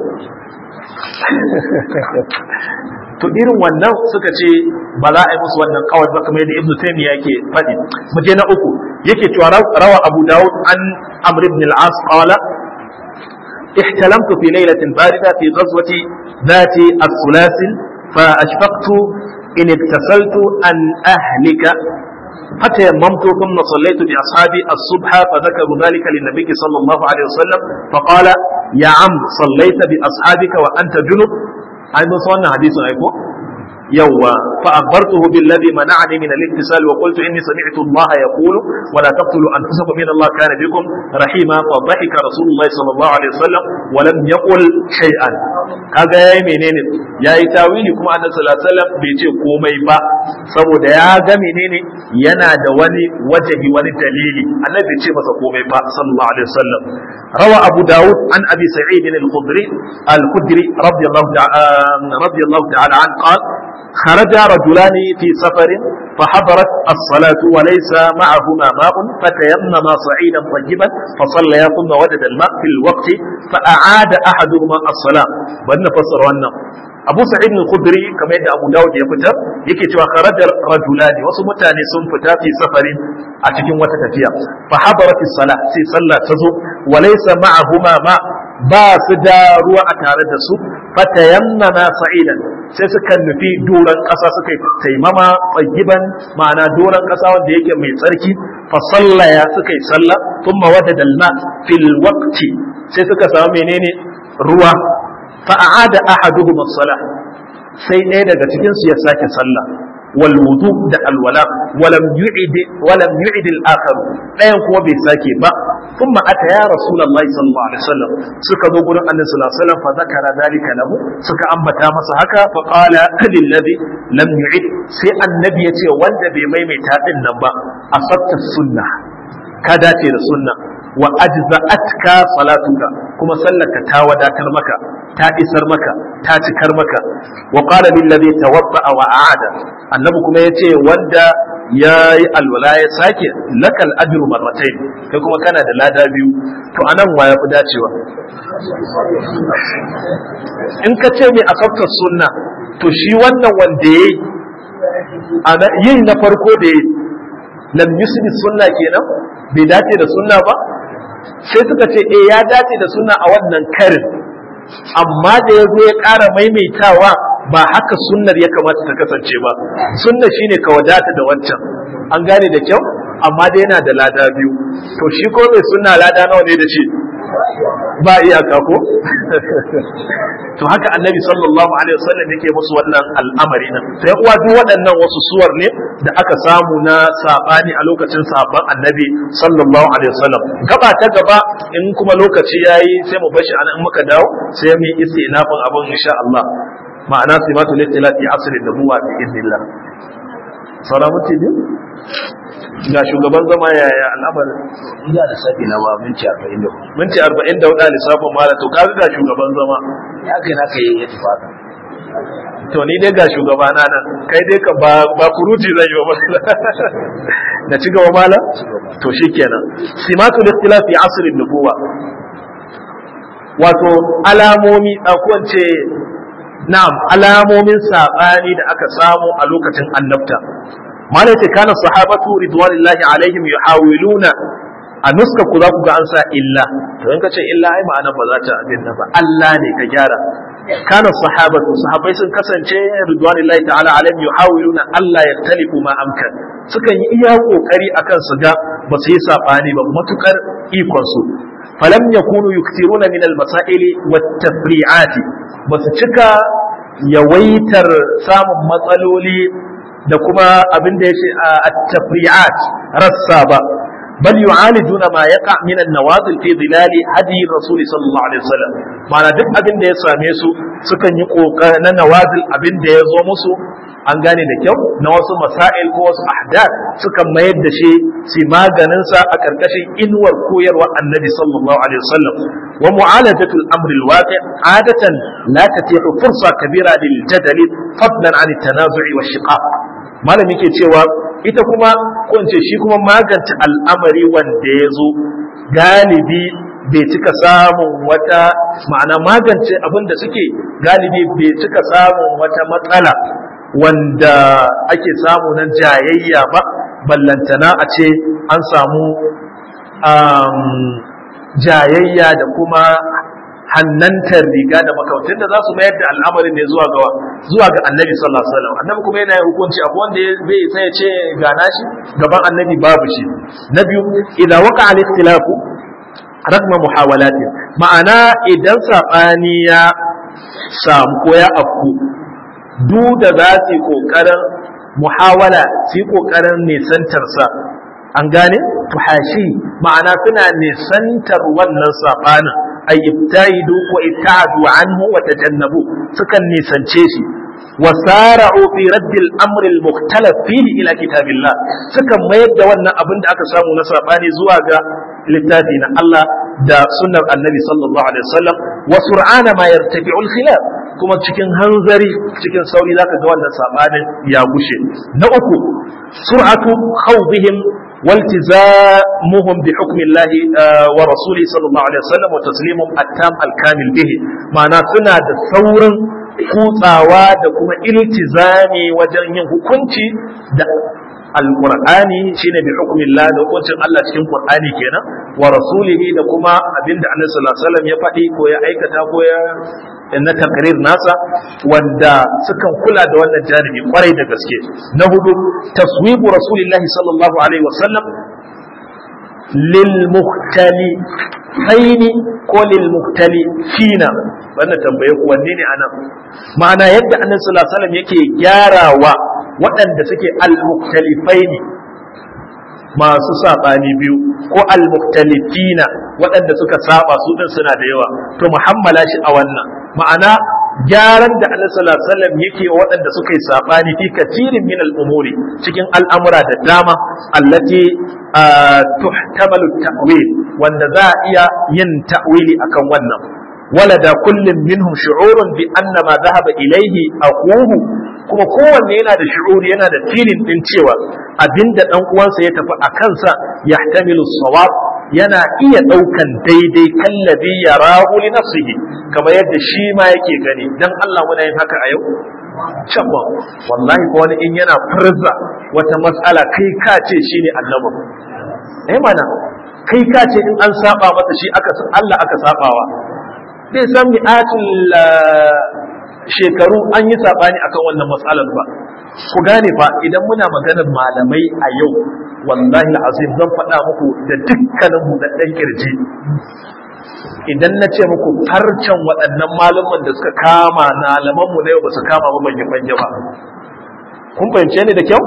to irin wannan suka ce ba za a yi musu wannan kawai ba kamar yadda ibnu taymiya yake faɗi mu je na uku yake cewa rawa abu dawud an amr ibn al-as qala احتلمت في ليلة باردة في غزوة ذات الثلاث فأشفقت إن اغتسلت أن أهلك فتيممت ثم صليت بأصحابي الصبح فذكروا ذلك للنبي صلى الله عليه وسلم فقال يا عم صليت بأصحابك وأنت جنب أي مصنع حديث أيكو يوا فأخبرته بالذي منعني من الاتصال وقلت إني سمعت الله يقول ولا تقتلوا أنفسكم إن الله كان بكم رحيما فضحك رسول الله صلى الله عليه وسلم ولم يقل شيئا kaga yayi menene yayi tawili kuma annabi sallallahu alaihi wasallam bai ce komai ba saboda ya ga menene yana da wani wajahi wani dalili annabi bai ce masa komai ba sallallahu alaihi wasallam rawa abu daud an abi sa'id al-khudri al-khudri radiyallahu ta'ala radiyallahu ta'ala an qala خرج رجلان في سفر فحضرت الصلاة وليس معهما ماء فتيمما صعيدا طيبا فصليا ثم وجد الماء في الوقت فأعاد أحدهما الصلاة بأن فسر أنه Abu Sa'id al-Khudri kamar yadda Abu Dawud ya fitar yake cewa kharajar rajulani wasu mutane sun fita fi safarin a cikin wata tafiya fa hadarat as-salah sai sallah ta zo wa laysa ma'ahuma ma ba su da ruwa a tare da su fatayammama sa'idan sai suka nufi doron ƙasa suka yi taimama tsayiban ma'ana doron ƙasa wanda yake mai tsarki fa sallaya suka yi sallah thumma wadada al-ma fil waqti sai suka samu menene ruwa فأعاد أحدهم الصلاة sai ɗaya daga cikin su ya sake sallah wal wudu da alwala walam yu'id walam yu'id al akhar ɗayan kuma bai sake ba thumma ata ya rasulullahi sallallahu alaihi wasallam suka zo gurin annabi sallallahu alaihi wasallam fa zakara dalika lahu suka ambata masa haka fa qala lil ladhi lam yu'id sai annabi ya ce wanda bai maimaita din nan ba asabta sunna ka dace da sunna wa ajza'atka salatuka kuma sallaka ta wadatar maka ta isar maka ta cikar maka wa qala lil ladhi tawadda wa a'ada annabi kuma yace wanda yayi alwala ya sake lakal ajru marratayn kai kuma kana da lada biyu to anan wa yafi dacewa in ka ce mai asabtar sunna to shi wannan wanda yayi yin na farko da yayi lam yusbi sunna kenan bai dace da sunna ba sai suka ce eh ya dace da sunna a wannan karin amma da ya zo ya ƙara maimaitawa ba haka sunnar ya kamata ta kasance ba sunna shine ka wadata da wancan an gane da kyau amma dai yana da lada biyu to shi ko mai sunna lada nawa ne da shi ba iyaka ko to haka annabi sallallahu alaihi wasallam yake musu wannan al'amari nan sai uwa duk waɗannan wasu suwar ne da aka samu na sabani a lokacin sabon annabi sallallahu alaihi wasallam gaba ta gaba in kuma lokaci yayi sai mu bashi anan muka dawo sai mu yi istinafin abin insha Allah ma'ana simatu litilati asrin nubuwa bi idnillah sauran mutum biyu ga shugaban zama yaya al'amarin Ina da sabi na ba minti arba'in da hudu. minti arba'in da hudu lissafin mala to kaga ga shugaban zama Ya kai na kai ya tafi haka. to ni dai ga shugaba na nan kai dai ka ba ba kuruci zan yi wa mala da ci gaba mala to shikenan simatul ikhtilaf fi asr an-nubuwa wato alamomi a kowace na'am alamomin saɓani da aka samu a lokacin annabta malaka kana sahabatu ridwanillahi alaihim yuhawiluna a nuska ku za ku ga an sa illa to in ka ce illa ai ma'ana ba za ta abin ba Allah ne ka gyara kana sahabatu sahabbai sun kasance ridwanillahi ta'ala alaihim yuhawiluna Allah yaktalifu ma amkan sukan yi iya kokari akan su ga ba su yi sabani ba matukar ikon su falam yakunu yuktiruna min al-masail wat-tafri'at ba su cika yawaitar samun matsaloli da kuma abin da yace at-tafri'at rassa ba بل يعالجون ما يقع من النوازل في ظلال هدي الرسول صلى الله عليه وسلم ma'ana duk abin da ya same su sukan yi kokarin na nawazil abin da ya zo musu an gane da kyau na wasu masail ko wasu ahdath sukan mayar da shi si maganin sa a karkashin inuwar koyarwar annabi sallallahu alaihi wasallam wa mu'alajatul amr alwaqi adatan la tatihu fursa kabira lil jadali fadlan an at-tanazu'i wa shiqaq malami ke cewa ita kuma ko ce shi kuma magance al'amari wanda ya zo galibi bai cika samun wata ma'ana magance abin da suke galibi bai cika samun wata matsala wanda ake samu na jayayya ba ballantana a ce an samu jayayya da kuma hannantar riga da makautin da za su mayar da al'amarin ne zuwa ga zuwa ga annabi sallallahu alaihi wasallam annabi kuma yana yin hukunci abu wanda zai sai ya ce ga nashi gaban annabi babu shi na biyu idan waka al ikhtilafu ragma muhawalati ma'ana idan sabani ya samu ko ya afku duk da za su yi kokarin muhawala su yi kokarin nisantarsa an gane tuhashi ma'ana suna nisantar wannan sabanin ay ibtaidu wa ibtadu anhu wa tajannabu sukan nisance shi wa sara'u fi radd al-amr al-mukhtalaf fihi ila kitabillah sukan mayar da wannan abin da aka samu na sabani zuwa ga littafi na Allah da sunnar annabi sallallahu alaihi wasallam wa sur'ana ma yartafi'u al-khilaf kuma cikin hanzari cikin sauri zaka ga wannan sabanin ya gushe na uku sur'atu khawdihim والتزامهم بحكم الله ورسوله صلى الله عليه وسلم وتسليمهم التام الكامل به معنى سنة ثورا kutsawa da kuma iltizami wajen yin hukunci da alqur'ani shine bi hukmillah da hukuncin Allah cikin qur'ani kenan wa rasulihi da kuma abinda annabi sallallahu alaihi wasallam ya faɗi ko ya aikata ko ya na takrir nasa wanda sukan kula da wannan janibi kwarai da gaske na hudu taswibu rasulillahi sallallahu alaihi wasallam lil muhtali haini ko lil muhtali fina wannan tambaye ku wanne ne anan ma'ana yadda annabi sallallahu alaihi wasallam yake gyarawa waɗanda suke al-muhtalifaini masu saɓani biyu ko al-mukhtalifina waɗanda suka saba su din suna da yawa to muhammala shi a wannan ma'ana gyaran da Allah sallallahu alaihi wasallam yake wa waɗanda suka yi sabani fi katirin min al-umuri cikin al'amura da dama allati tuhtamalu ta'wil wanda za a iya yin ta'wili akan wannan walada kullum minhum shu'urun bi anna ma dhahaba ilayhi aquhu kuma kowanne yana da shu'uri yana da filin din cewa abinda dan uwansa ya tafi a kansa yahtamilu sawab yana iya daukan daidai kallabi yarahu li nafsihi kamar yadda shi ma yake gani dan Allah muna yin haka a yau cabba wallahi ko wani in yana furza wata mas'ala kai ka ce shine annabi eh mana kai ka ce in an saba masa shi aka Allah aka sabawa zai san mi'atul shekaru an yi sabani akan wannan matsalar ba ku gane fa idan muna maganar malamai a yau wallahi azim zan faɗa muku da dukkanin mu da ɗan kirji idan na ce muku farcen waɗannan malaman da suka kama malaman mu na yau ba su kama ba banye banye ba kun fahimce ni da kyau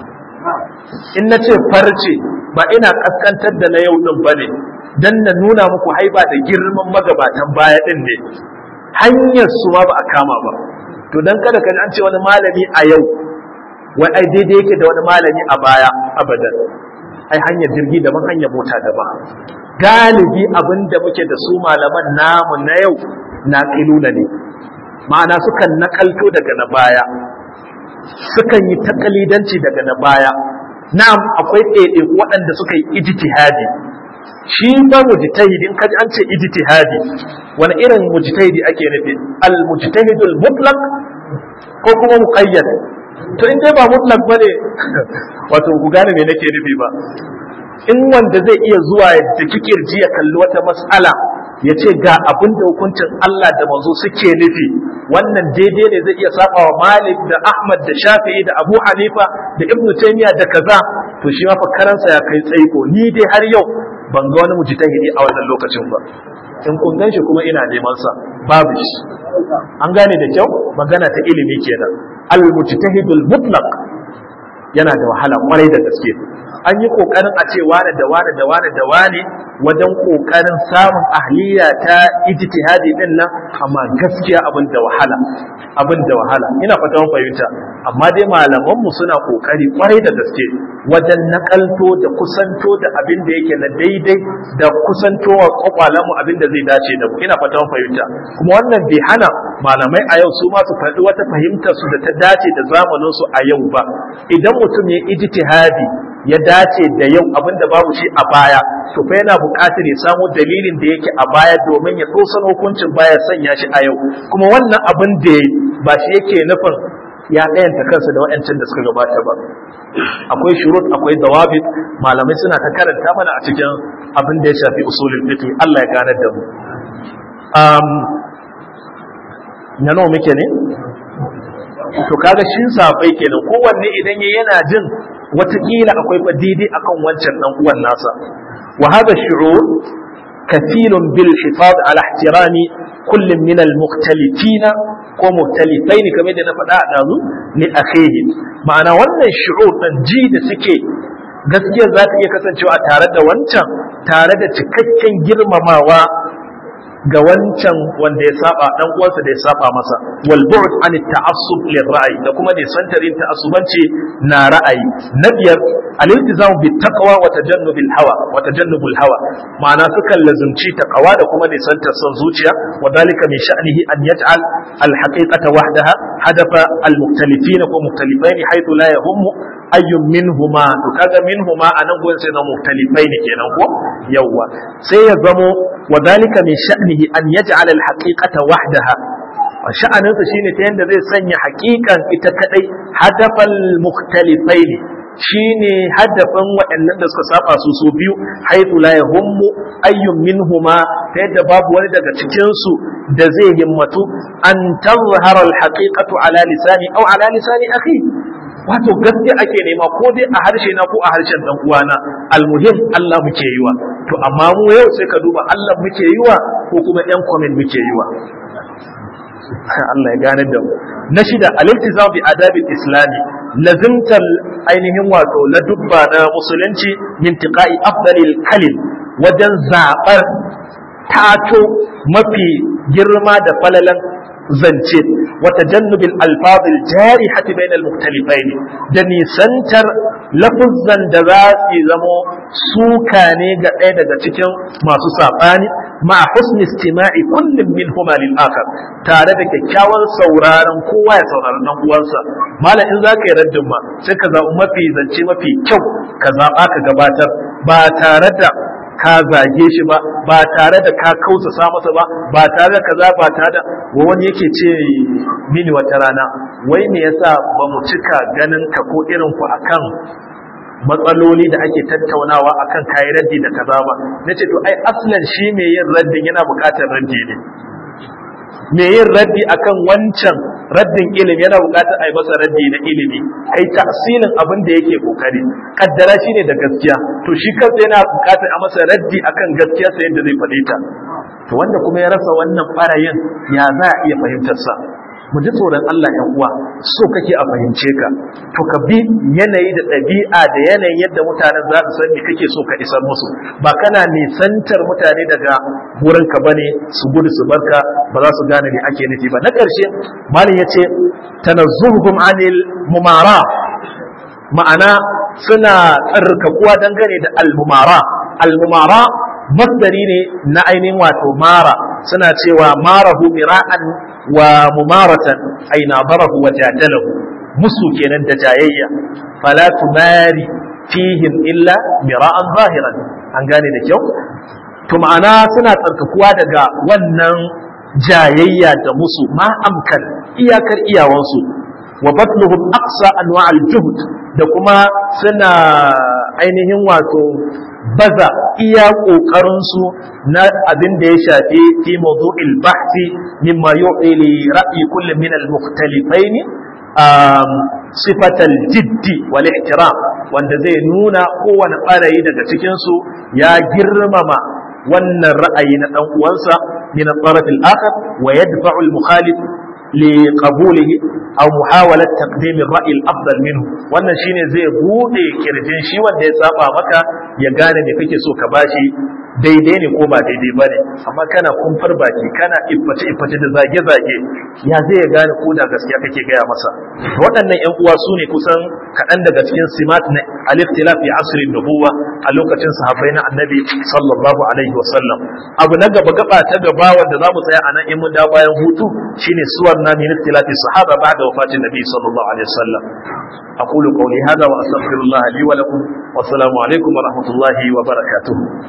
in na ce farce ba ina kaskantar da na yau din ba ne dan na nuna muku haiba da girman magabatan baya din ne hanyar su ma ba a kama ba to dan kada ka an ce wani malami a yau wai ai daidai yake da wani malami a baya abadan ai hanyar jirgi daban hanyar mota daban galibi abin da muke da su malaman namu na yau na kiluna ne ma'ana sukan nakalto daga na baya sukan yi takalidanci daga na baya na'am akwai ɗaiɗaiku waɗanda suka yi ijtihadi shi ba mujtahidin kaji an ce ijtihadi wani irin mujtahidi ake nufi al mujtahidul mutlaq ko kuma muqayyad to in dai ba mutlaq bane wato ku gane me nake nufi ba in wanda zai iya zuwa da kikirji ya kalli wata mas'ala ya ce ga abin da hukuncin Allah da manzo suke nufi wannan daidai ne zai iya saba wa Malik da Ahmad da Shafi'i da Abu Hanifa da Ibn Taymiyyah da kaza to shi ma fakaransa ya kai tsaiko ni dai har yau ban ga wani mujtahidi a wannan lokacin ba in kun gan shi kuma ina neman sa babu shi an gane da kyau magana ta ilimi kenan al mujtahidul mutlaq yana da wahala kwarai da gaske an yi kokarin a ce wane da wane da wane da wane wajen kokarin samun ahliya ta ijtihadi din nan amma gaskiya abin da wahala abin da wahala ina fatan fahimta amma dai malaman mu suna kokari kwarai da gaske wajen nakalto da kusanto da abin da yake na daidai da kusantowa kwakwalan mu abin da zai dace da mu ina fatan fahimta kuma wannan bai hana malamai a yau su ma su faɗi wata fahimtar su da ta dace da zamanin su a yau ba idan mutum ya ijtihadi ya dace da yau abin da babu shi a baya to fa yana buƙatar ya samu dalilin da yake a baya domin ya dosan hukuncin baya sanya shi a yau kuma wannan abin da ba shi yake nufin ya ɗayanta kansa da waɗancan da suka gabata ba akwai shurut akwai dawabit malamai suna ta karanta mana a cikin abin da ya shafi usulul fiqh Allah ya ganar da mu um na nawa muke ne to kaga shi safai kenan kowanne idan ya yana jin watakila akwai fa daidai akan wancan dan uwan nasa wa hada shu'ur kathirun bil hifaz ala ihtirami kull min al mukhtalifina ko muhtalifaini kamar da na faɗa a dazu ni akhihi ma'ana wannan shu'ur dan ji da suke gaskiya za ta iya kasancewa tare da wancan tare da cikakken girmamawa ga wancan wanda ya saba dan uwansa da ya saba masa wal bu'd an ta'assub lir ra'yi da kuma ne santarin ta'assubanci na ra'ayi na biyar al-iltizam bit taqwa wa tajannub al hawa wa tajannub al hawa ma'ana sukan lazumci taqwa da kuma ne santar son zuciya wa dalika min sha'nihi an yaj'al al haqiqata wahdaha hadafa al mukhtalifin ko muktalifain haythu la yahummu ayyun minhuma to kaga minhuma anan gurin sai na muktalifain kenan ko yawa sai ya zamo wa dalika min sha'nihi an yaj'al al haqiqata wahdaha sha'aninsa shine ta yanda zai sanya haƙiƙan ita kadai hadafal mukhtalifaini shine hadafin waɗannan da suka saba su su biyu haythu la yahummu ayyun minhuma ta yadda babu wani daga cikin su da zai himmatu an tazhara al haqiqatu ala lisani aw ala lisani akhi wato gaskiya ake nema ko dai a harshe na ko a harshen dan uwana almuhim Allah muke yiwa to amma mu yau sai ka duba Allah muke yiwa ko kuma ɗan comment muke yiwa Allah ya gane da mu na shida al-iltizam bi adabil islami lazimtar ainihin wato la dubba na musulunci min tiqai afdalil kalim wajen zabar tato mafi girma da falalan zance wata jannubin alfazil jari hati bain almuktalifain da nisantar lafuzan da za su zamo suka ne ga ɗaya daga cikin masu saɓani ma husni istima'i kullum min huma lil akhar tare da kyakkyawan sauraron kowa ya saurari dan uwansa malam in zaka yi raddin ma sai ka zaɓi mafi zance mafi kyau ka zaɓa ka gabatar ba tare da ka zage shi ba ba tare da ka kausasa masa ba ba tare da kaza ba tare da wani yake ce mini wata rana wai me yasa ba mu cika ganin ka ko irin ku akan matsaloli da ake tattaunawa akan kayi raddi da kaza ba nace to ai aslan shi mai yin raddin yana buƙatar raddi ne mai yin raddi akan wancan raddin ilimi yana buƙatar a yi masa raddi na ilimi kai tasirin abin da yake kokari kaddara shi ne da gaskiya to shi kansa yana buƙatar a masa raddi akan gaskiya sa yadda zai faɗe ta to wanda kuma ya rasa wannan ɓarayin ya za a iya fahimtar sa mu ji tsoron Allah ‘yan uwa so kake a fahimce ka to ka bi yanayi da ɗabi'a da yanayin yadda mutanen za su san me kake so ka isar musu ba kana nisantar mutane daga wurin ka bane su gudu su barka ba za su gane me ake nufi ba na ƙarshe malam ya ce tanazzuhum anil mumara ma'ana suna tsarkakuwa dangane da almumara almumara masdari ne na ainihin wato mara suna cewa marahu mira'an wa mumaratan ay nadarahu wa jadalahu musu kenan da jayayya fala tumari fihim illa mira'an zahiran an gane da kyau to ma'ana suna tsarkakuwa daga wannan jayayya da musu ma amkan iyakar iyawansu wa batluhum aqsa anwa'al juhd da kuma suna ainihin wato baza iya ƙoƙarinsu na abin da ya shafi fi mawdu'il bahthi mimma yu'i li ra'yi kulli min al-mukhtalifain sifatal jiddi wal ihtiram wanda zai nuna kowane ɓarayi daga cikin su ya girmama wannan ra'ayi na dan uwansa min al-taraf al-akhar wa yadfa'u al-mukhalif لقبوله أو محاولة تقديم الرأي الأفضل منه wannan shine zai bude kirjin shi wanda ya saba maka ya gane me kake so ka bashi daidai ne ko ba daidai bane amma kana kumfar baki kana ifface ifface da zage zage ya zai ya gane ko da gaskiya kake gaya masa waɗannan ƴan uwa su ne kusan kaɗan daga cikin simat na al-ikhtilaf fi asrin nubuwa a lokacin sahabbai na annabi sallallahu alaihi wa sallam abu na gaba gaba ta gaba wanda zamu tsaya anan in mun da bayan hutu shine suwar na min ikhtilaf sahaba ba'da wafatin nabi sallallahu alaihi wa sallam aqulu qawli hadha wa astaghfirullah li wa lakum wa assalamu alaikum wa rahmatullahi wa barakatuh